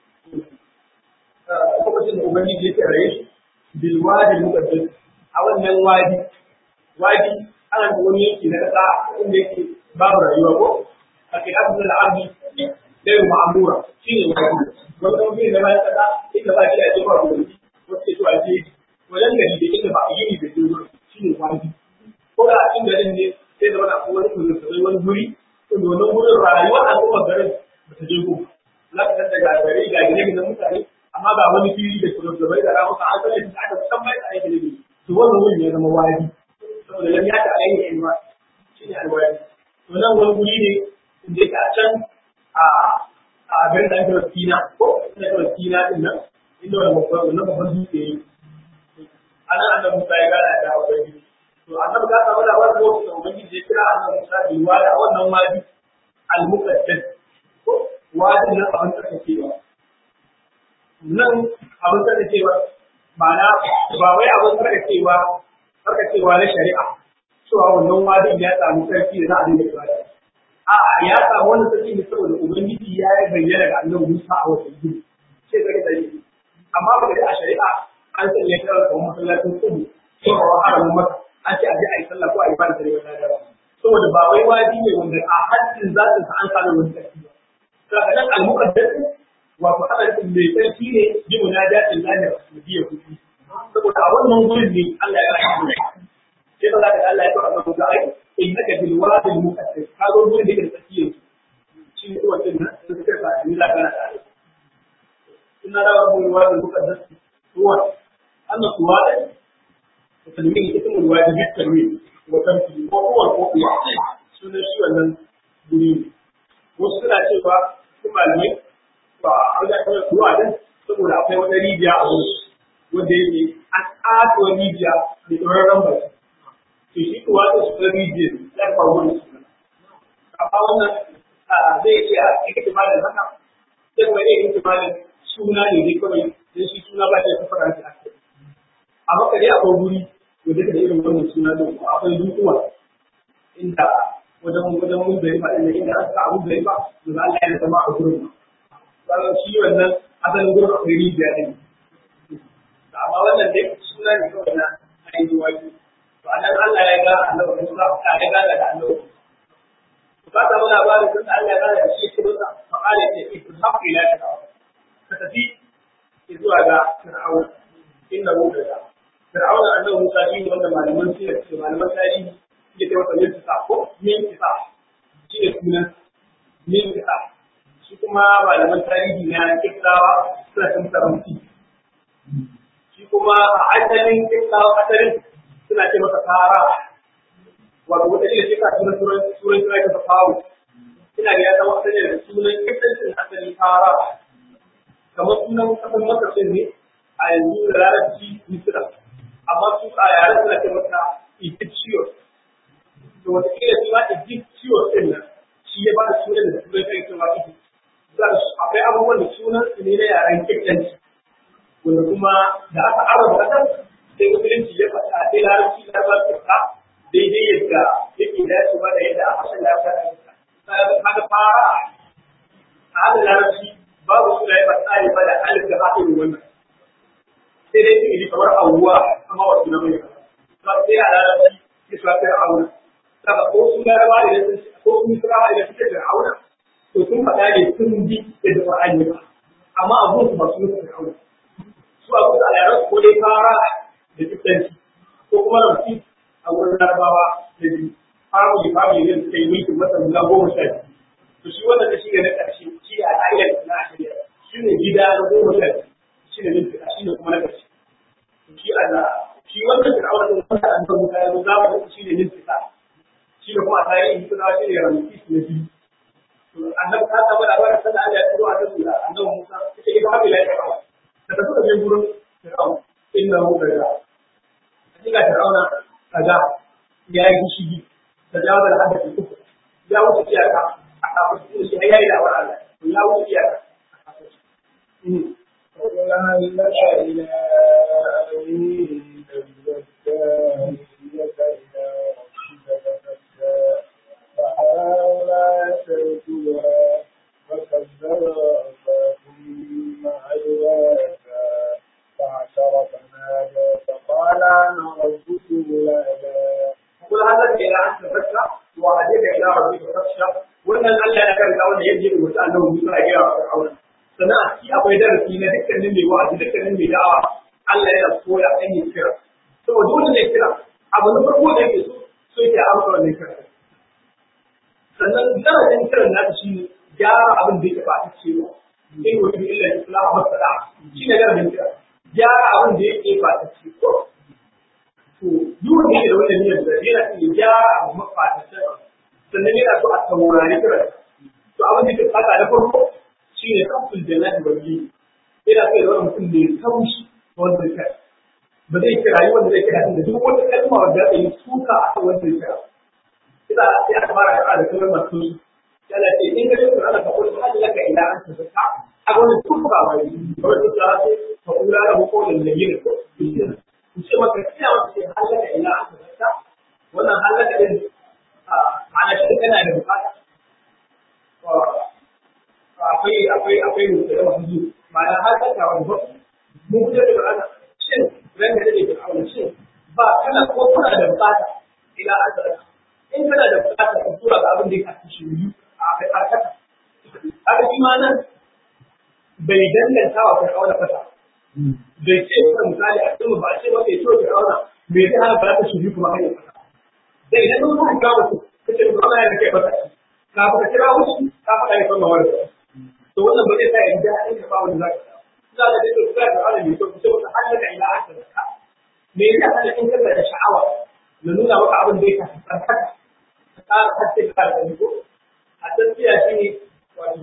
lokacin da Ubangiji ya tsare shi bil wadi muqaddas a wannan wadi wadi ana da wani yanki na kasa inda yake babu rayuwa ko al-khilafu min al-ardi ghayr ma'mura shine wani wani kuma bai da bayan kasa inda ba shi da jefa gobe wasu ke zuwa je wajen gari da inda ba a yi da ke shine wani ko da a cikin garin ne sai da wani akwai wani kuzurzuzai wani guri inda wannan gurin rayuwar al'ummar garin ba ta je ko za ka san daga gari ga gine da mutane amma ba wani fili da kuzurzuzai da ramuka an san da aka san mai tsaye gine gine to wannan wurin ya zama wadi saboda lam ya ta ayyuka in ma shine alwadi to nan wani guri ne inda yake a can a a garin da ake wakina ko ina da wakina din nan inda wani babban wannan babban dutse yake ana annabi Musa ya gana da ubangiji to annabi ka samu labarin lokacin da ubangiji ya kira annabi Musa bi wada a wannan wadi al-muqaddas ko wadin nan abin da kake ba nan abin da kake ba ma'ana ba wai abin da kake ba karka cewa na shari'a cewa wannan wadin ya samu sarki da za a dinga ibada a'a ya samu wani sarki ne saboda ubangiji ya bayyana ga annabi Musa a wata gidi sai ka ga amma ba da a shari'a an sanya shi a kuma masallacin kudu ko a haramin maka an ce a je a yi sallah ko a yi bada da wata dara saboda ba wai wadi ne wanda a haddin zatin sa an samu wani sarki ba saka nan al-muqaddas wato hadarin mai sarki ne bi munadatin lahi rasuliyya kuɗi saboda a wannan gurin ne Allah ya rahama sai ba za ka Allah ya fara maka ai innaka bil wadi al-muqaddas ka zo gurin da ke tsakiyar shi ne wannan nan da kake fa ni la kana da inna rabbul wadi al-muqaddas huwa أن الصوارئ وتنوين اسم الواجب بالتنوين وتمثيل وهو القوة سنة شيء wannan guri wasu suna cewa su malamai ba a ga kawai ruwa din saboda akwai wata rijiya a wurin wanda yake an ƙato rijiya da tsoron bai to shi kuwa da su rijiya ya fa wurin su amma wannan zai ce a cikin malin haka sai kuma ne cikin malin suna ne dai kawai dan shi suna ba ta fara shi a kai a maka dai akwai guri wanda da irin wannan suna da akwai dukuwa inda wajen wajen mun bai ba inda inda aka abu bai ba to Allah ya zama a gurin ba shi wannan asalin gurin akwai rijiya din amma wannan dai suna ne kawai na ainihin waki to anan Allah ya ga annabi Musa ya ga da annabi ba ta mana ba da sun Allah ya ga da shi shi ba fa qala ya ce ku haƙi la ta ka tafi zuwa ga Fir'aun inna hu da Fir'aun annabi Musa shi wanda malaman sirri ce malaman tarihi suke ce wata min ta ko min ta shi ne sunan min ta shi kuma malaman tarihi na kittawa suna cin taramti shi kuma a asalin kittawa asalin suna ce masa fara wato wata ne shi ka sunan sunan sunan sunan ta faru ina ga ya zama asalin da sunan kittancin asali fara kamar sunan kasan masarcin ne a yanzu da larabci misira amma su a yaren suna ce masa egyptian to wata kila shi ma egyptian din nan shi ya ba da sunan da sunan kai cewa egypt akwai abubuwan da sunan su ne na yaren kirkanci wanda kuma da aka araba kasar sai musulunci ya faɗa sai larabci na ba su faɗa daidai yadda yake dacewa da yadda a hasan ya faɗa kaga fara a hada larabci babu suna yi fasari ba da alif da haɗin wannan sai dai su kamar awuwa amma wasu na mai ba sai a larabci ya su lafiya auna saka ko su laraba idan sun ko sun sura idan suke da auna to sun faɗa ne sun bi da da Qur'ani ba amma abun su ba su nufi da auna su abu da yaran ko dai fara da kitanci ko kuma rafi a wurin larabawa da biyu famu da famu ne suka yi mulkin wata guda goma sha biyu to shi wannan da shi ne na ƙarshe shi a ayyar na ashirin shi ne gida na goma sha biyu shi ne nufi shi ne kuma na ƙarshe shi a shi wannan da aure da wanda an tabbata ya zo zama shi ne nufi shi ne kuma a tarihi suna shi ne ramaki na biyu annabi ta samu labarin sanda Allah ya tsoro a kan da annabi Musa ita ita hafi lafiya ba da tafi da gurin Fir'aun inna hu kaza hakika Fir'auna kaza ya yi gishigi da jawo da hadda uku ya wuce iyaka a kafin shi ya yi da Allah ya wuce iyaka وهل لك إلى أن تزكى هديك إلى ربك فتزكى فحاول يسلكها فكذب ثم عيواتا فعشر فنادى فقال أنا ربكم الأعلى قل هذا إلى أن تفتح وهديك إلى ربك فتخشى وأن الله je rubuta annabi Musa a gaya wa Fir'auna sannan a ciki akwai darasi na dukkanin mai wa'azi dukkanin mai da'awa Allah yana koya hanyar kira saboda wanda ne kira abu na farko da yake so so yake amsa wannan kira sannan darasin kiran nasa shi ne gyara abin da yake ba ta cewa in wani illa islam masala shi ne darasin kira gyara abin da yake ba ta cewa to duk wanda yake da wannan niyyar da yana iya gyara abu mafatacin sannan yana so a saurari kira to abin da ke fata na farko shi ne kafin jannati wani yana so ya zama mutum mai taushi wanda ya kai ba zai kira yi wanda zai kira da duk wata kalma wanda ya yi suka a kan wanda ya kira ina ya fara da da kalmar masu yana ce in ka shukura ana ka kullu hajji laka ila an ta zaka a wannan suka ba wai wanda za ce fa kula da hukumin da yin ko ku ce maka kiya wata ce halaka ila an ta zaka wannan halaka din ana shi kana da bukata akwai akwai akwai mutum da wasu ma'ana halaka wani ba mun fitar da ana shin ran da take fir'auna shin ba kana ko kana da bukata ila azra in kana da bukata ka tura ga abin da ya kafi shi a kai arkata haka shi ma nan bai danganta wa fir'auna fata bai ce ka misali a cikin ba a ce maka ya tura fir'auna bai zai hana ba ta shiri kuma hanyar fata dai idan mun ka ga mutum kace fir'auna ya kai fata ka fa kira wuce ka faɗa ya fama wani to wannan ba zai sa ya ji daɗin ka ba wani zaka za ka dace ku ga Allah mai kyau sai wata halaka ila aka zaka me yasa kana in kana da sha'awa na nuna maka abin da yake tsarkaka ka tsara haske ka da ko a tafiya shi ne wato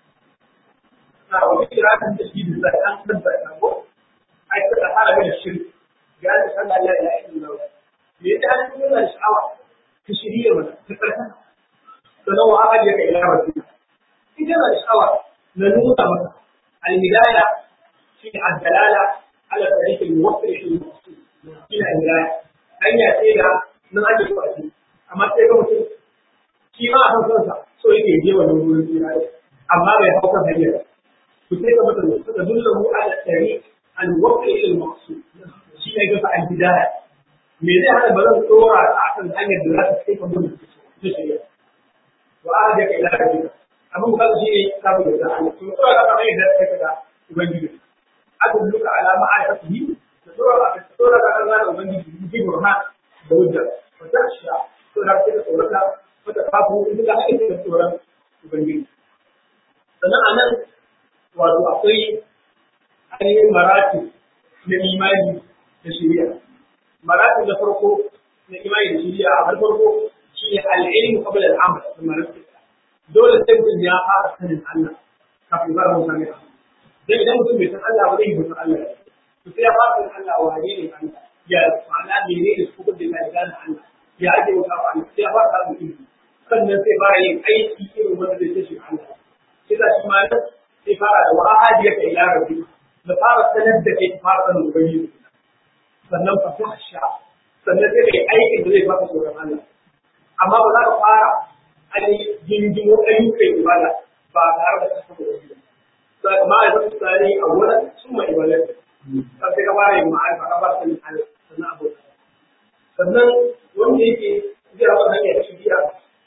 na wani kira kan da shi da an tabbata ko ai ka da fara da shirki ga da Allah ya ilaha illallah me yasa kana kana da sha'awa ka shirye mana ka tsarkaka sannan wa aka je ka ila rabbika in kana da sha'awa na nuna maka al-hidayah في الدلالة على طريق الموصل في المقصود إلى الهداية hanya ce da nan ake so a ci amma sai ga mutum shi ma a kan kansa so yake je wannan wurin tsira amma bai hau kan hanyar to sai ga mutum suka dulla mu ala tari an waqti ila al-maqsud shi ne ga al hidaya me zai hana ba zan tsora a kan hanyar da za ta kai ka mun ta shirya wa ahada ka ila rabbika abin da shi ne sabu da Allah to tsora ka hanyar da kai ka ubangiji aka duka alama a yafi da tsora a tsora ka kan zana ubangiji ji burhan da hujja wa tasha to da kake tsorata wata kafu in ka haɗe da tsoron ubangiji sannan a nan wato akwai ainihin marati na imani da shari'a marati na farko na imani da shari'a a har farko shi ne al'ilmu qabla al'amal da marati dole sai mutum ya fara sanin Allah kafin ba mu sanin Allah dan idan mutum bai san Allah ba zai yi mutum Allah to sai ya fara san Allah wane ne Allah ya ma'ana mene ne su da ya gane Allah ya ake wuta ba Allah sai ya fara samun ilimi sannan sai fara yin aiki irin wanda zai tashi Allah sai da shi ma sai fara da wa'adiya ka ila rabbi da fara sanar da kai fara sanin ubangiji sannan fa sha sannan sai kai aikin da zai baka tsoron Allah amma ba za ka fara ainihin gingimo ayyukan ibada ba tare da kasa da wasu ma ya zama tsari a wurin sun mai ibadar ta sai ka fara yin ma'arifa ka fara sanin Allah sannan abu sannan wanda yake zai rawa hanyar shiriya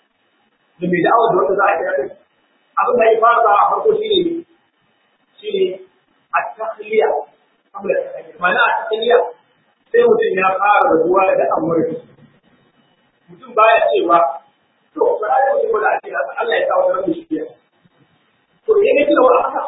da mai da'awar da wanda za a kira kai abin da ya fara a farko shi ne shi ne a tahliya ma'ana a tahliya sai mutum ya fara rabuwa da amurka mutum baya cewa to ba ya mutum da ake Allah ya kawo da shiriya to ya ga cewa haka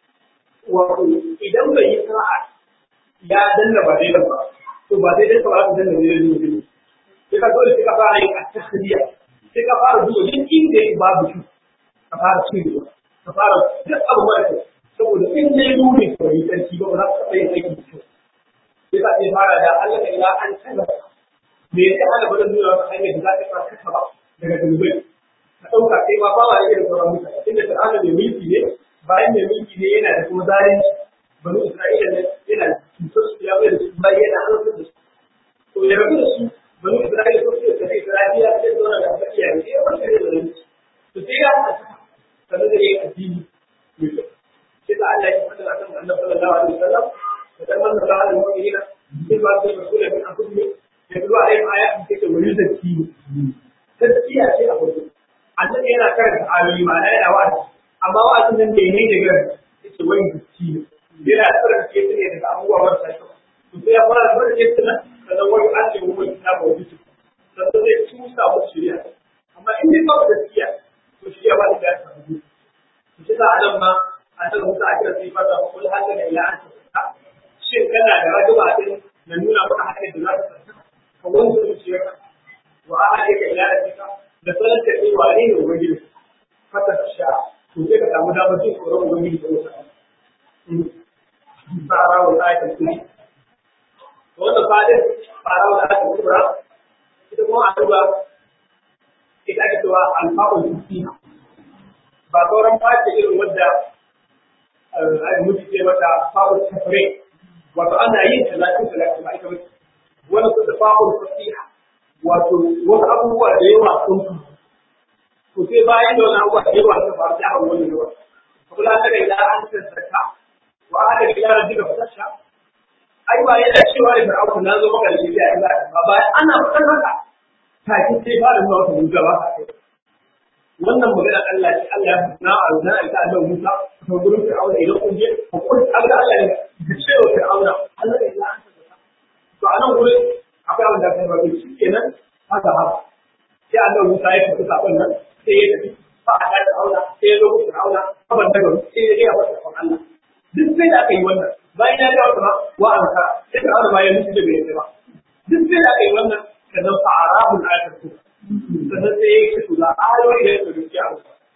wato idan bai yi sa'a ya danna ba daidai ba to ba daidai ba za ka danna daidai ne sai ka dole sai ka fara yin at-tahliya sai ka fara duba duk inda yake babu shi ka fara cirewa ka fara duk abu mara kyau saboda in dai nuni ka yi sarki ba ba za ka taɓa yin aiki da kyau sai ka sai fara da Allah ka ila an tabbata me yasa ana ba da nuna maka hanyar da za ka fara kasa ba daga dalibai ka ɗauka kai ma ba ma da irin sauran mutane inda fir'auna mai mulki ne bayan mai mulki ne yana da kuma zalunci bani isra'ila ne yana cutar su ya bai da su bayan yana halartar da su to ya rabu da su bani isra'ila ko su da isra'ila sai zauna da aka iyaye sai ya farka da zalunci to sai ya haɗa sannan da ya yi addini mai kyau sai da Allah ya faɗa akan annabi sallallahu alaihi wasallam da dan manzo Allah alaihi wasallam sai ba sai rasulun min anfusihim yatlu alaihim ayatin take wa yuzakki tazkiya ce a farko annabi yana karanta ayoyi ma yana wa'azi amma wa'azin nan bai ne daga yake wani gaski ne yana tsara ke ne daga abubuwa marasa kyau to sai ya fara da tsara ke tana sannan wani an ce wani na ba wani su sannan zai tusa musu shirya amma in dai ba gaskiya to shirya ba da ya samu to shi sa adam ma a nan musa a kira sai fata ko kul hada da ila an ta shin kana da rajaba din na nuna maka hanyar da za ta tsaka ka wani zuciyarka wa ahalika ila rabbika da sanar da kai wane ne ubangiji fata sha to sai ka samu damar jin tsoron ubangiji da wata fara wa ayatul kursi to wannan fadin fara wa ayatul kubra ita kuma addu'a ita ake cewa alfa'ul kursi ba sauran fata irin wadda ai mutu ce mata fa'ul tafre wato ana yin talatin talatin ba ita bace wani kusa fa'ul fasiha wato wasu abubuwa da yawa sun to sai bayan da wani abubuwa da yawa suka faru da hawan wani yawa kuma an daga ila an tsaka wa an daga ila an daga fasasha ai ba yana cewa da fir'auna na zo maka da shi ya Allah ba bayan ana fitar haka take sai ba da zuwa wata mutuwa ba ka kai wannan magana Allah ce Allah ya na aruna ita Allah Musa to gurin fir'auna idan kun je ku kun Allah Allah ne ka ce wa fir'auna Allah ya ila an tsaka to anan gurin akwai abin da kai ba shi kenan haka haka sai Allah Musa ya tafi sakon nan sai ya tafi ba a da auna sai ya zo ku auna kaban daga sai ya ga wata sakon Allah duk sai da aka yi wannan bayan ya ga wata wa an ka sai ka auna bayan mutu da bai yi ba duk sai da aka yi wannan sannan fa arabul ayatul ku sannan sai ya ce to da ayoyi da yake gaskiya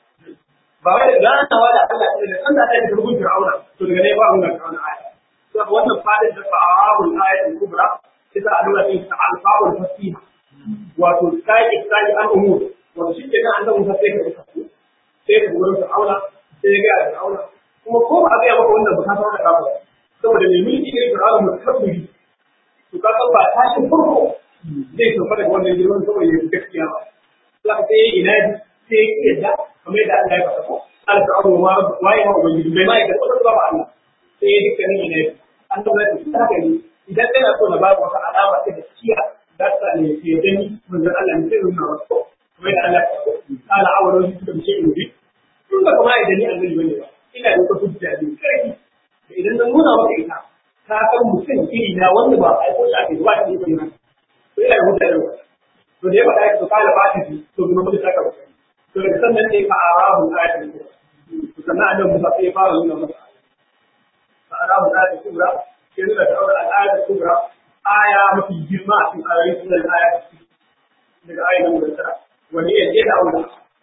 ba wai da ganawa da Allah ne san da ta yi gurgun Fir'auna to daga ne ba mun ga Fir'auna aya to wannan fadin da fa arabul ayatul kubra ita a nuna in alfa'ul fasiha wato sai sai an umur wato shi ke nan an zama sai ka rufa su sai ka gurin fir'auna sai ya ga fir'auna kuma ko ba a ga maka wannan ba ka san da kafa saboda mai mulki ne fir'auna mutabbiri to ka san ba tashin farko zai sauka daga wannan girman saboda ya gaskiya ba za ka sai ina sai ya yadda kamar yadda Allah ya faɗa ko al fir'auna ma waye ma ubangiji bai ma ya ga wannan ba Allah sai ya dukkanin ina an zama da haka ne idan kana so na ba wata alama ta gaskiya za ta ne ke gani manzon Allah ne sai nuna wasu kuma da Allah kala awaro shi suka ce in bi tun da kuma idan ni annabi bane ba ina da wata hujja ne kai da idan na nuna maka ita ka san mutum iri na wanda ba ai ko shafi ba shi ne ba to ina da hujja ne to da ya faɗa to kala ba ta to kuma mutum saka ba to daga sannan ne fa arabu ayatin ko to sannan annabi Musa sai ya fara nuna masa fa arabu ayatin kubra ke nuna da al'adar kubra aya mafi girma a cikin ayoyin sunan aya daga ayoyin da tara wani ya je da aure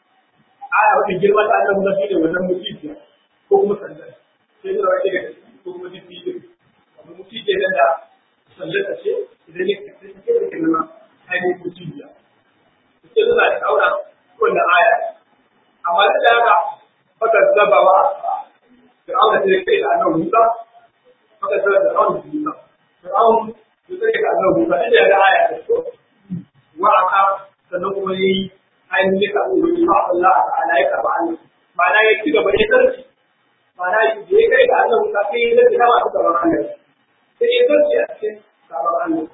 aya mafi girma ta Allah mun shi ne wannan mutiya ko kuma sandar sai da wani daga ko kuma mutiya wannan mutiya da da sandar ta ce idan ne ka ce da ke nan ainihin mutiya sai da da aure wannan aya amma da haka baka zabawa da aure sai kai da annabi Musa baka zaba da aure Musa Fir'aun ya tsare ka annabi Musa inda ya ga aya ta so wa aka sannan kuma yayi ainihin ya karɓi wani ba Allah ta'ala ya karɓi Allah ma'ana ya ci gaba ya zarci ma'ana da ya kai ga Allah Musa sai ya zarci na masu gaban Allah sai ya zarci a cikin gaban Allah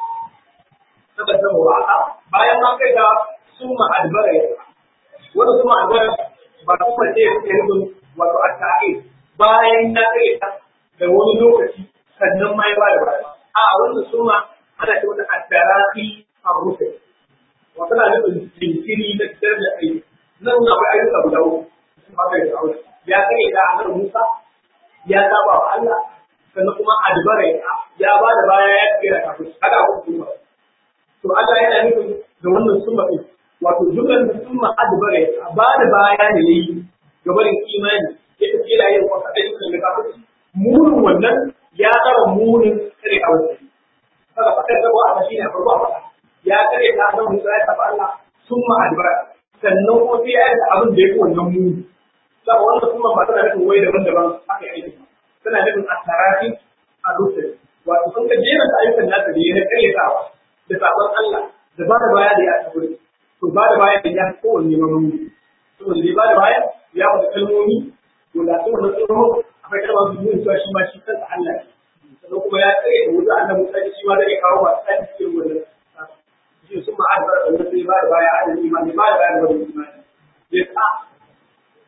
saka zama wa aka bayan ma kai ga summa albara ya wani summa albara ba kuma ce ya rubun wato a ta'i bayan na kai ta da wani lokaci sannan ma ya ba da baya a wannan summa ana ce wata addaraki a rufe wata na nufin jinkiri na fitar da aiki nan akwai ayyuka guda uku sun ba da aure ya kai da annabi Musa ya saba wa Allah sannan kuma adbara ya ba da baya ya kira kafin haka akwai kuma to Allah yana nufin da wannan summa din wato jumlar da summa adbara ya ba da baya ne yayi ga barin imani ya tafi yana yin wata ayyukan da kafin munin wannan ya tsara munin kare aure kaga fakar da wa shi ne farko a ya kare ta nan Musa ya tafi Allah sun ma albara sannan kuma sai ya yi abin da ya fi wannan muni saboda wannan kuma ba tana nufin wai daban-daban aka yi aiki tana nufin a tarafi a rufe wato sun ka jera ta ayyukan nasa da ya na karyatawa da sabon Allah da ba da baya da ya tafi to ba da baya da ya fi kowanne ma muni saboda da ba da baya ya wata kalmomi to da su wannan tsoro akwai kalmar su nuna cewa shi ma shi kansa Allah ne sannan kuma ya tsaye da wuta annabi Musa shi ma zai kawo masu tsari cikin wannan shi sun ma adbar da sai ba da baya adal imani ba da baya da imani ya ta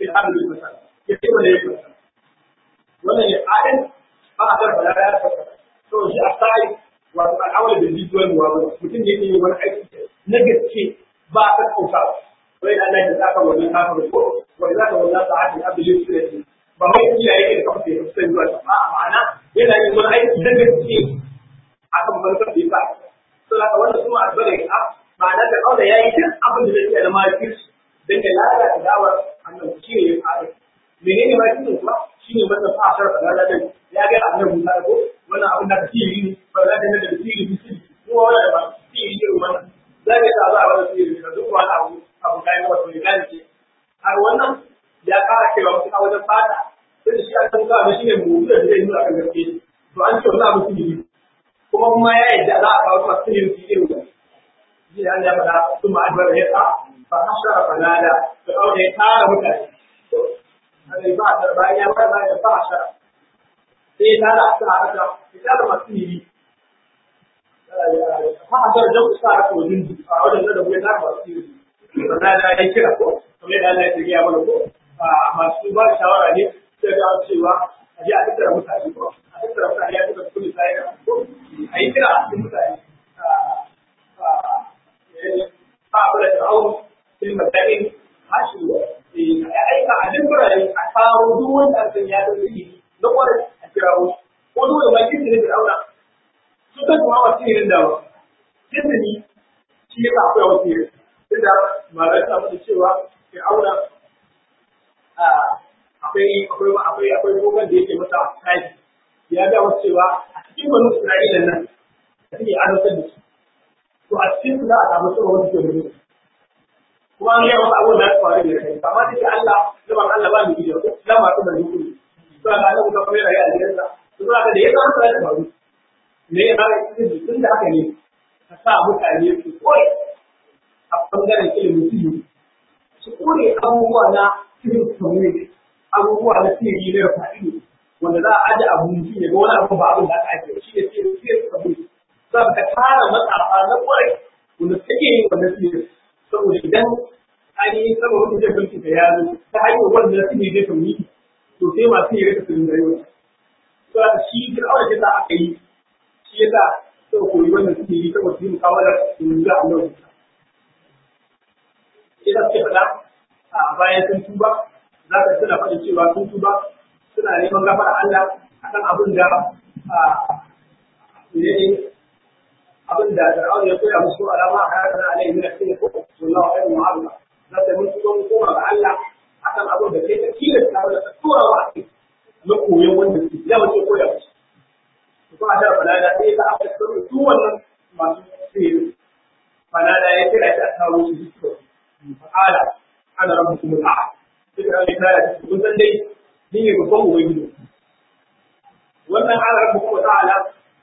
fil ardi fasad ya ce wala yake wannan ya adin ba a karɓa ya fasa to shi a sai wato al'amari da jijuwar wa mutum ne ke wani aiki na gaske ba a kan kauta wai da Allah ya saka wannan kafin ko wai za ka wallahi sa'atin abdul sirri ba wai iya yake da kafa ya sai zuwa ba ma'ana yana yin wani aiki na gaske akan barkar da yasa to haka wannan kuma albare a ma'ana da kaula yayi duk abin da zai iya da makirci dan ya lalata da'awar annabi shi ne ya fara menene makircin kuma shi ne wannan fa'ashar da lalata ya ga annabi Musa ko wannan abin da kake yi ne ba za ka da sirri sirri ko wannan ba sirri irin wannan za ka ta za a wani sirri da duk wani abu abu kai wato ya gane ce har wannan ya fara cewa mutum a wajen fata sai shi an san kawai shi ne mu da zai nuna kan gaske to an ce wannan abu sirri kuma kuma ya yadda za a kawo masu sirri su irin wannan shi ne Allah ya faɗa su ma'adbar ya sa fa hashara fanada da kawai ya tara mutane Allah ba ta bayan ya ba ya fa hashara sai ya tara su a haka ya tara masu sirri fa hashara jan ku sa haka wajen a wajen da ya tara masu sirri fanada ya kira ko kamar da Allah ya tsaya mana ko masu ba shawara ne sai ga cewa a je a tattara mutane ko a tattara mutane ya tattara kullu sai ko a yi kira a cikin mutane ba a kula da aure sai mutane hashi a aika a duk birane a kawo duk wanda a san ya da zai na kwarai a kirawo ko dole ma kin ne da auna su kan kuma wasu irin da ba izini shi ya akwai wasu irin inda malai ta mutu cewa ke auna akwai akwai akwai akwai gogon da yake masa kaji ya ga wasu cewa a cikin wani Isra'ila nan da suke azabtar da su to a cikin su za a samu cewa wani ke mutu kuma an yi wasu abubuwan da su faru da kai amma da ke Allah zaman Allah ba mu gidiya ko dan masu da hukumi to ga Allah kuma kuma yana yi a gidansa to za ka da ya zama sai da faru me ya fara cikin tun da haka ne ka sa mutane su koyi a bangaren ilimin sirri su kore abubuwa na sirrin community abubuwa na sirri na fa'ido wanda za a aje abu mutum ya ga wani abu ba abin da aka ake shi ne sirrin sirrin community za ka tara matsafa na kwarai wanda suke yin wannan sirrin saboda idan an yi saboda wani zai mulki da ya zo ta hanyar wannan sirri zai community to sai masu yi rika sirrin da yawa to a shi fir'auna ce ta aka yi shi ya sa sau koyi wannan sirri saboda su yi mukawalar su ga Allah ina suke faɗa a bayan sun tuba za ka suna faɗin cewa sun tuba suna neman gafara Allah akan abin da ne abin da Fir'aun ya koya musu alama a kan na alaihi min sai ko wallahu khairu mu'alla za ta mun tuba mun koma ga Allah akan abin da kai ta kila ta da tura wa na koyon wanda su ya mace koya musu ko a da falada sai ta aka tsaro su wannan masu sirri falada ya kira ta kawo su duk فقال انا ربكم الاعلى فكره اللي كانت kun san dai ni ne babban ubangiji wannan ana rabbukum ta'ala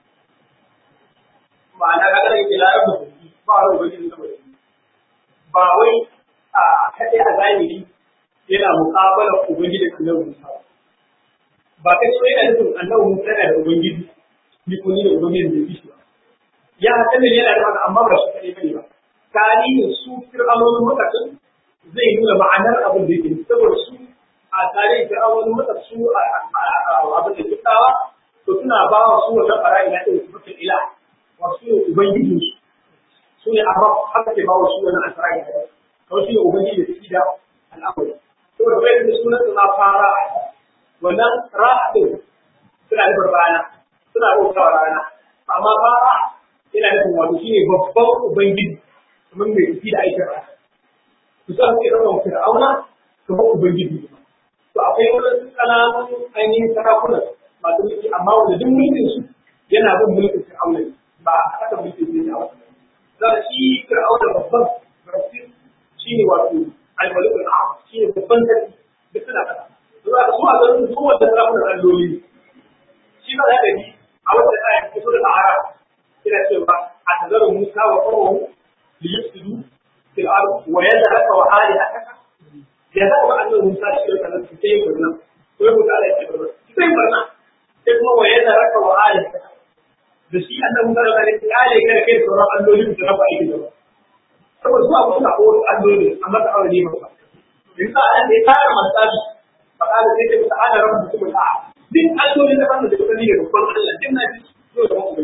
ma'ana ga da yake la rabbukum ba wani ubangiji saboda ba wai a kaɗai a zahiri yana muƙabala ubangiji da annabi Musa ba kai so yana nufin annabi Musa yana da ubangiji ni ko ni da ubangiji da shi ba ya hakan yana da haka amma ba shi kaɗai bane ba tarihin su fir'aunonin lokacin zai nuna ma'anar abin da yake saboda su a tarihin fir'aunonin lokacin su a abin da kittawa to suna ba wa su wannan fara'i na ɗaya su mutum ila wasu ne ubangijin su su ne a haka ke ba wa su wannan asara'i na ɗaya kawai su ne ubangiji da suke da al'amari saboda bai da sunan su na fara wannan ra'adin suna nufin rana suna bautawa rana amma fara yana nufin wato shi ne babban ubangiji kamar mai tafi da aikin rana. Ku sa suke ɗaukar fir'auna kamar ubangiji. To akwai wani ƙananan ainihin sarakunan masu mulki amma wanda duk mulkin su yana bin mulkin fir'auna ne ba a haka mulkin ne da wasu. Za shi fir'auna babban rafi shi ne wato almalikul a'am shi ne babban sarki duk suna kasa. To za ka so a garin su wanda sarakunan alloli ne. Shi ba za ka yi a wata ayat ta so da ta'ara ina cewa a tazarar Musa wa ƙwaƙwahu ليفسدوا في الارض ويذهب وآلهتك يذهب أنه موسى شيء كذا كيف برنا ويقول على كذا كيف برنا كيف هو يذهب وآلهتك da shi annabi Musa da kare kale kada kai sauran alloli da rafa aiki da saboda su abu suna ko alloli amma ta aure ne ba in sa an da ya tara masabi fa kana sai ta ta ana rabu mutum ta duk allolin da kan da kuka ni da babban Allah din na ji so da mu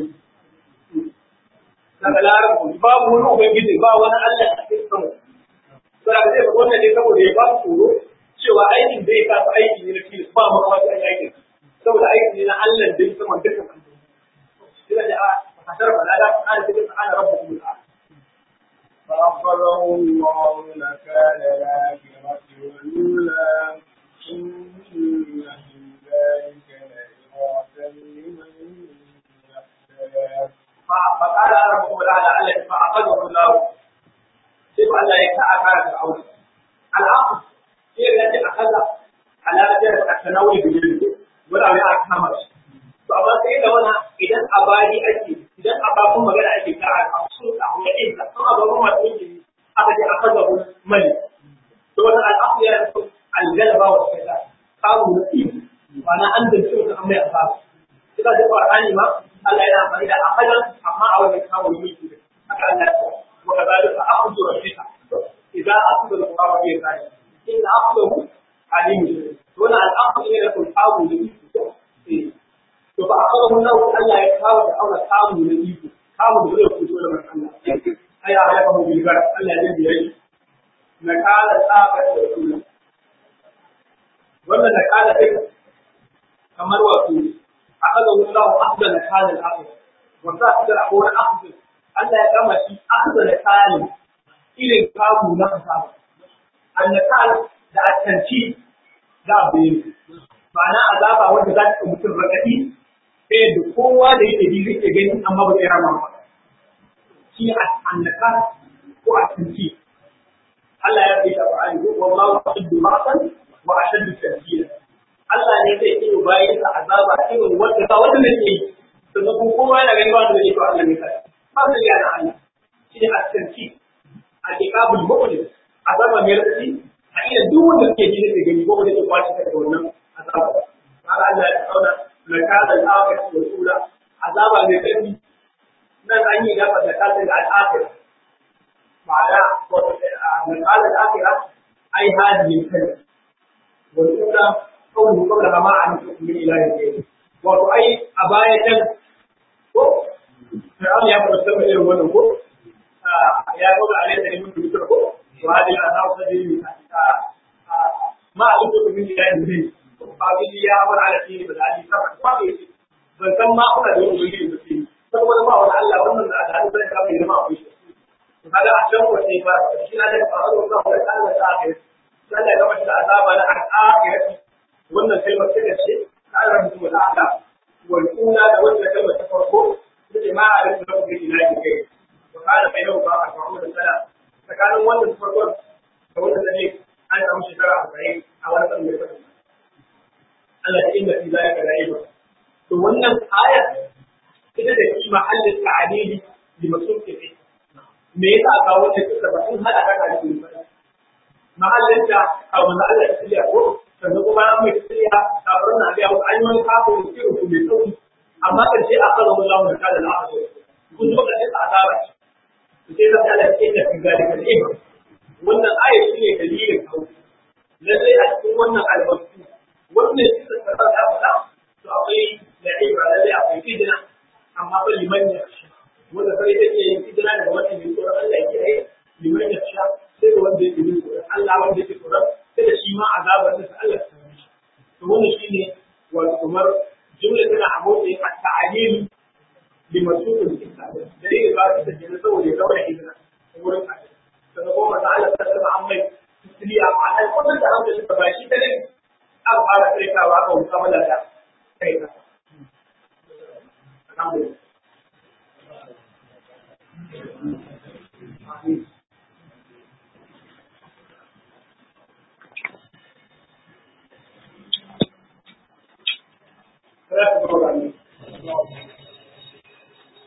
daga larabu babu wani ubangiji ba wani Allah a cikin sama to da zai wannan ne saboda ya ba su tsoro cewa aikin da ya kafa aiki ne na fili ba ma kuma sai aikin saboda aiki ne na Allah da ya sama dukkan kira da a kasar balada ana cikin ana rabu mutum ta فأخذه الله نكال الآخرة والأولى إن في ذلك لعبرة لمن يخشى فقال ربكم تعالى الذي فأخذه الله سيب الله يتعافى فرعون العقل هي التي أخذ على درجة التناول بالجلد ولا يعرف نمر فأما سيدا وانا إذا أبادي أجي إذا أباكم مغانا أجي كعاد أبسوط أو يعيد ثم أباكم ما تنجي أخذ أخذه الملك فوانا العقل يعرف الجلبة والكتاب قالوا نسيب وأنا أنزل شوك أمي أخذ إذا جاء القرآن ما Allah yana amfani da ahadan amma a wajen kawo mulki haka Allah ya wa kadalika akhudhu rabbika idza akhadha al-qura bi yadihi in akhadahu alim wannan al-akhd ne da kun kawo da iko to fa akhadahu Allah Allah ya kawo da auna kawo da iko kawo da zai fito da Allah ai ya halaka mu bil gar Allah ya biya shi na kala tsaka da rasul wannan na kala sai kamar wato أخذه الله أخذ نكال الأخذ وذاك هو أخذ ألا كما في أخذ نكال إلى كابو نفسه النكال da attanci da abin ma'ana azaba wanda za ta mutum rakati sai da kowa da yake ji zai gani amma ba zai rama ba shi annaka ko attanci Allah ya fi Qur'ani ko wallahu ashaddu ma'san wa ashaddu tadbira Allah ne zai iya bayan sa azaba irin wanda ba wanda ne ke sannan kuma kowa yana gani ba wanda ne to Allah ne kai ba su ya na Allah shi ne asirci a kitabul mu'min azaba mai rafi a iya duk wanda ke ji ne gani ko wanda ke kwaci daga wannan azaba har Allah ya kauna na kada al-akhir wa sura azaba mai rafi nan an yi gafa da kada al-akhir ma'ana na kada al-akhir ai hadi kai wa sura قوله قبل ما عن من إله غيره wato ai a baya can ko Fir'aun ya fara sama irin wannan ko ya kawo alai da mun mutu ko to hadi a sa ta dini ma a duk min da yin din ba bi ya bar ala tini ba ali ta ba bi ban san ma kuna da wani gidi da tini saboda ba wani Allah wannan da Allah zai ka mai ma ku shi to kaga a can wace ba shi na da faru da Allah ta ga Allah ya gama shi azaba na al-akhirati wannan kalmar ta ce ta ara mutum da ala wal ula da wannan kalmar ta farko da jama'a da kuma da ilahi kai wa kana bai ba a farko da sala tsakanin wannan farko da wannan da ne an samu shekara 40 a wani kan mai Allah ya inda fi zalika ra'iba to wannan aya ita da shi mahallin ta'adili li masuk fi me yasa aka kawo ta saboda sun hada ka da shi mahallin da a wanda Allah ya tsaya ko sannan kuma an mai tsiriya kafin na biya wasu an yi wani kafin irin ku mai sauki amma kan ce a kala wani lamun kada na aka kun zo kashe ta azaba ce sai ta tsala ce da kan gari kan ima wannan aya shi ne dalilin kawo lallai a cikin wannan albarku wannan shi ta tsara da faɗa to akwai da ibra lallai akwai idina amma fa liman ya sha wanda sai take yin idina daga wannan mai tsoron Allah yake yi liman ya sha sai da wanda yake yin tsoron Allah wanda yake tsoron sai da shi ma azabar da Allah ta yi to wannan shine wato kamar jumla tana a motsi a ta'alil li masukul kitab da yake ba ta da saboda ya daura izina wurin ka sannan kuma ta Allah ta saba an mai tisliya ma'ana wannan da hankali ba shi ta ne an fara tsirkawa ka wuta mana da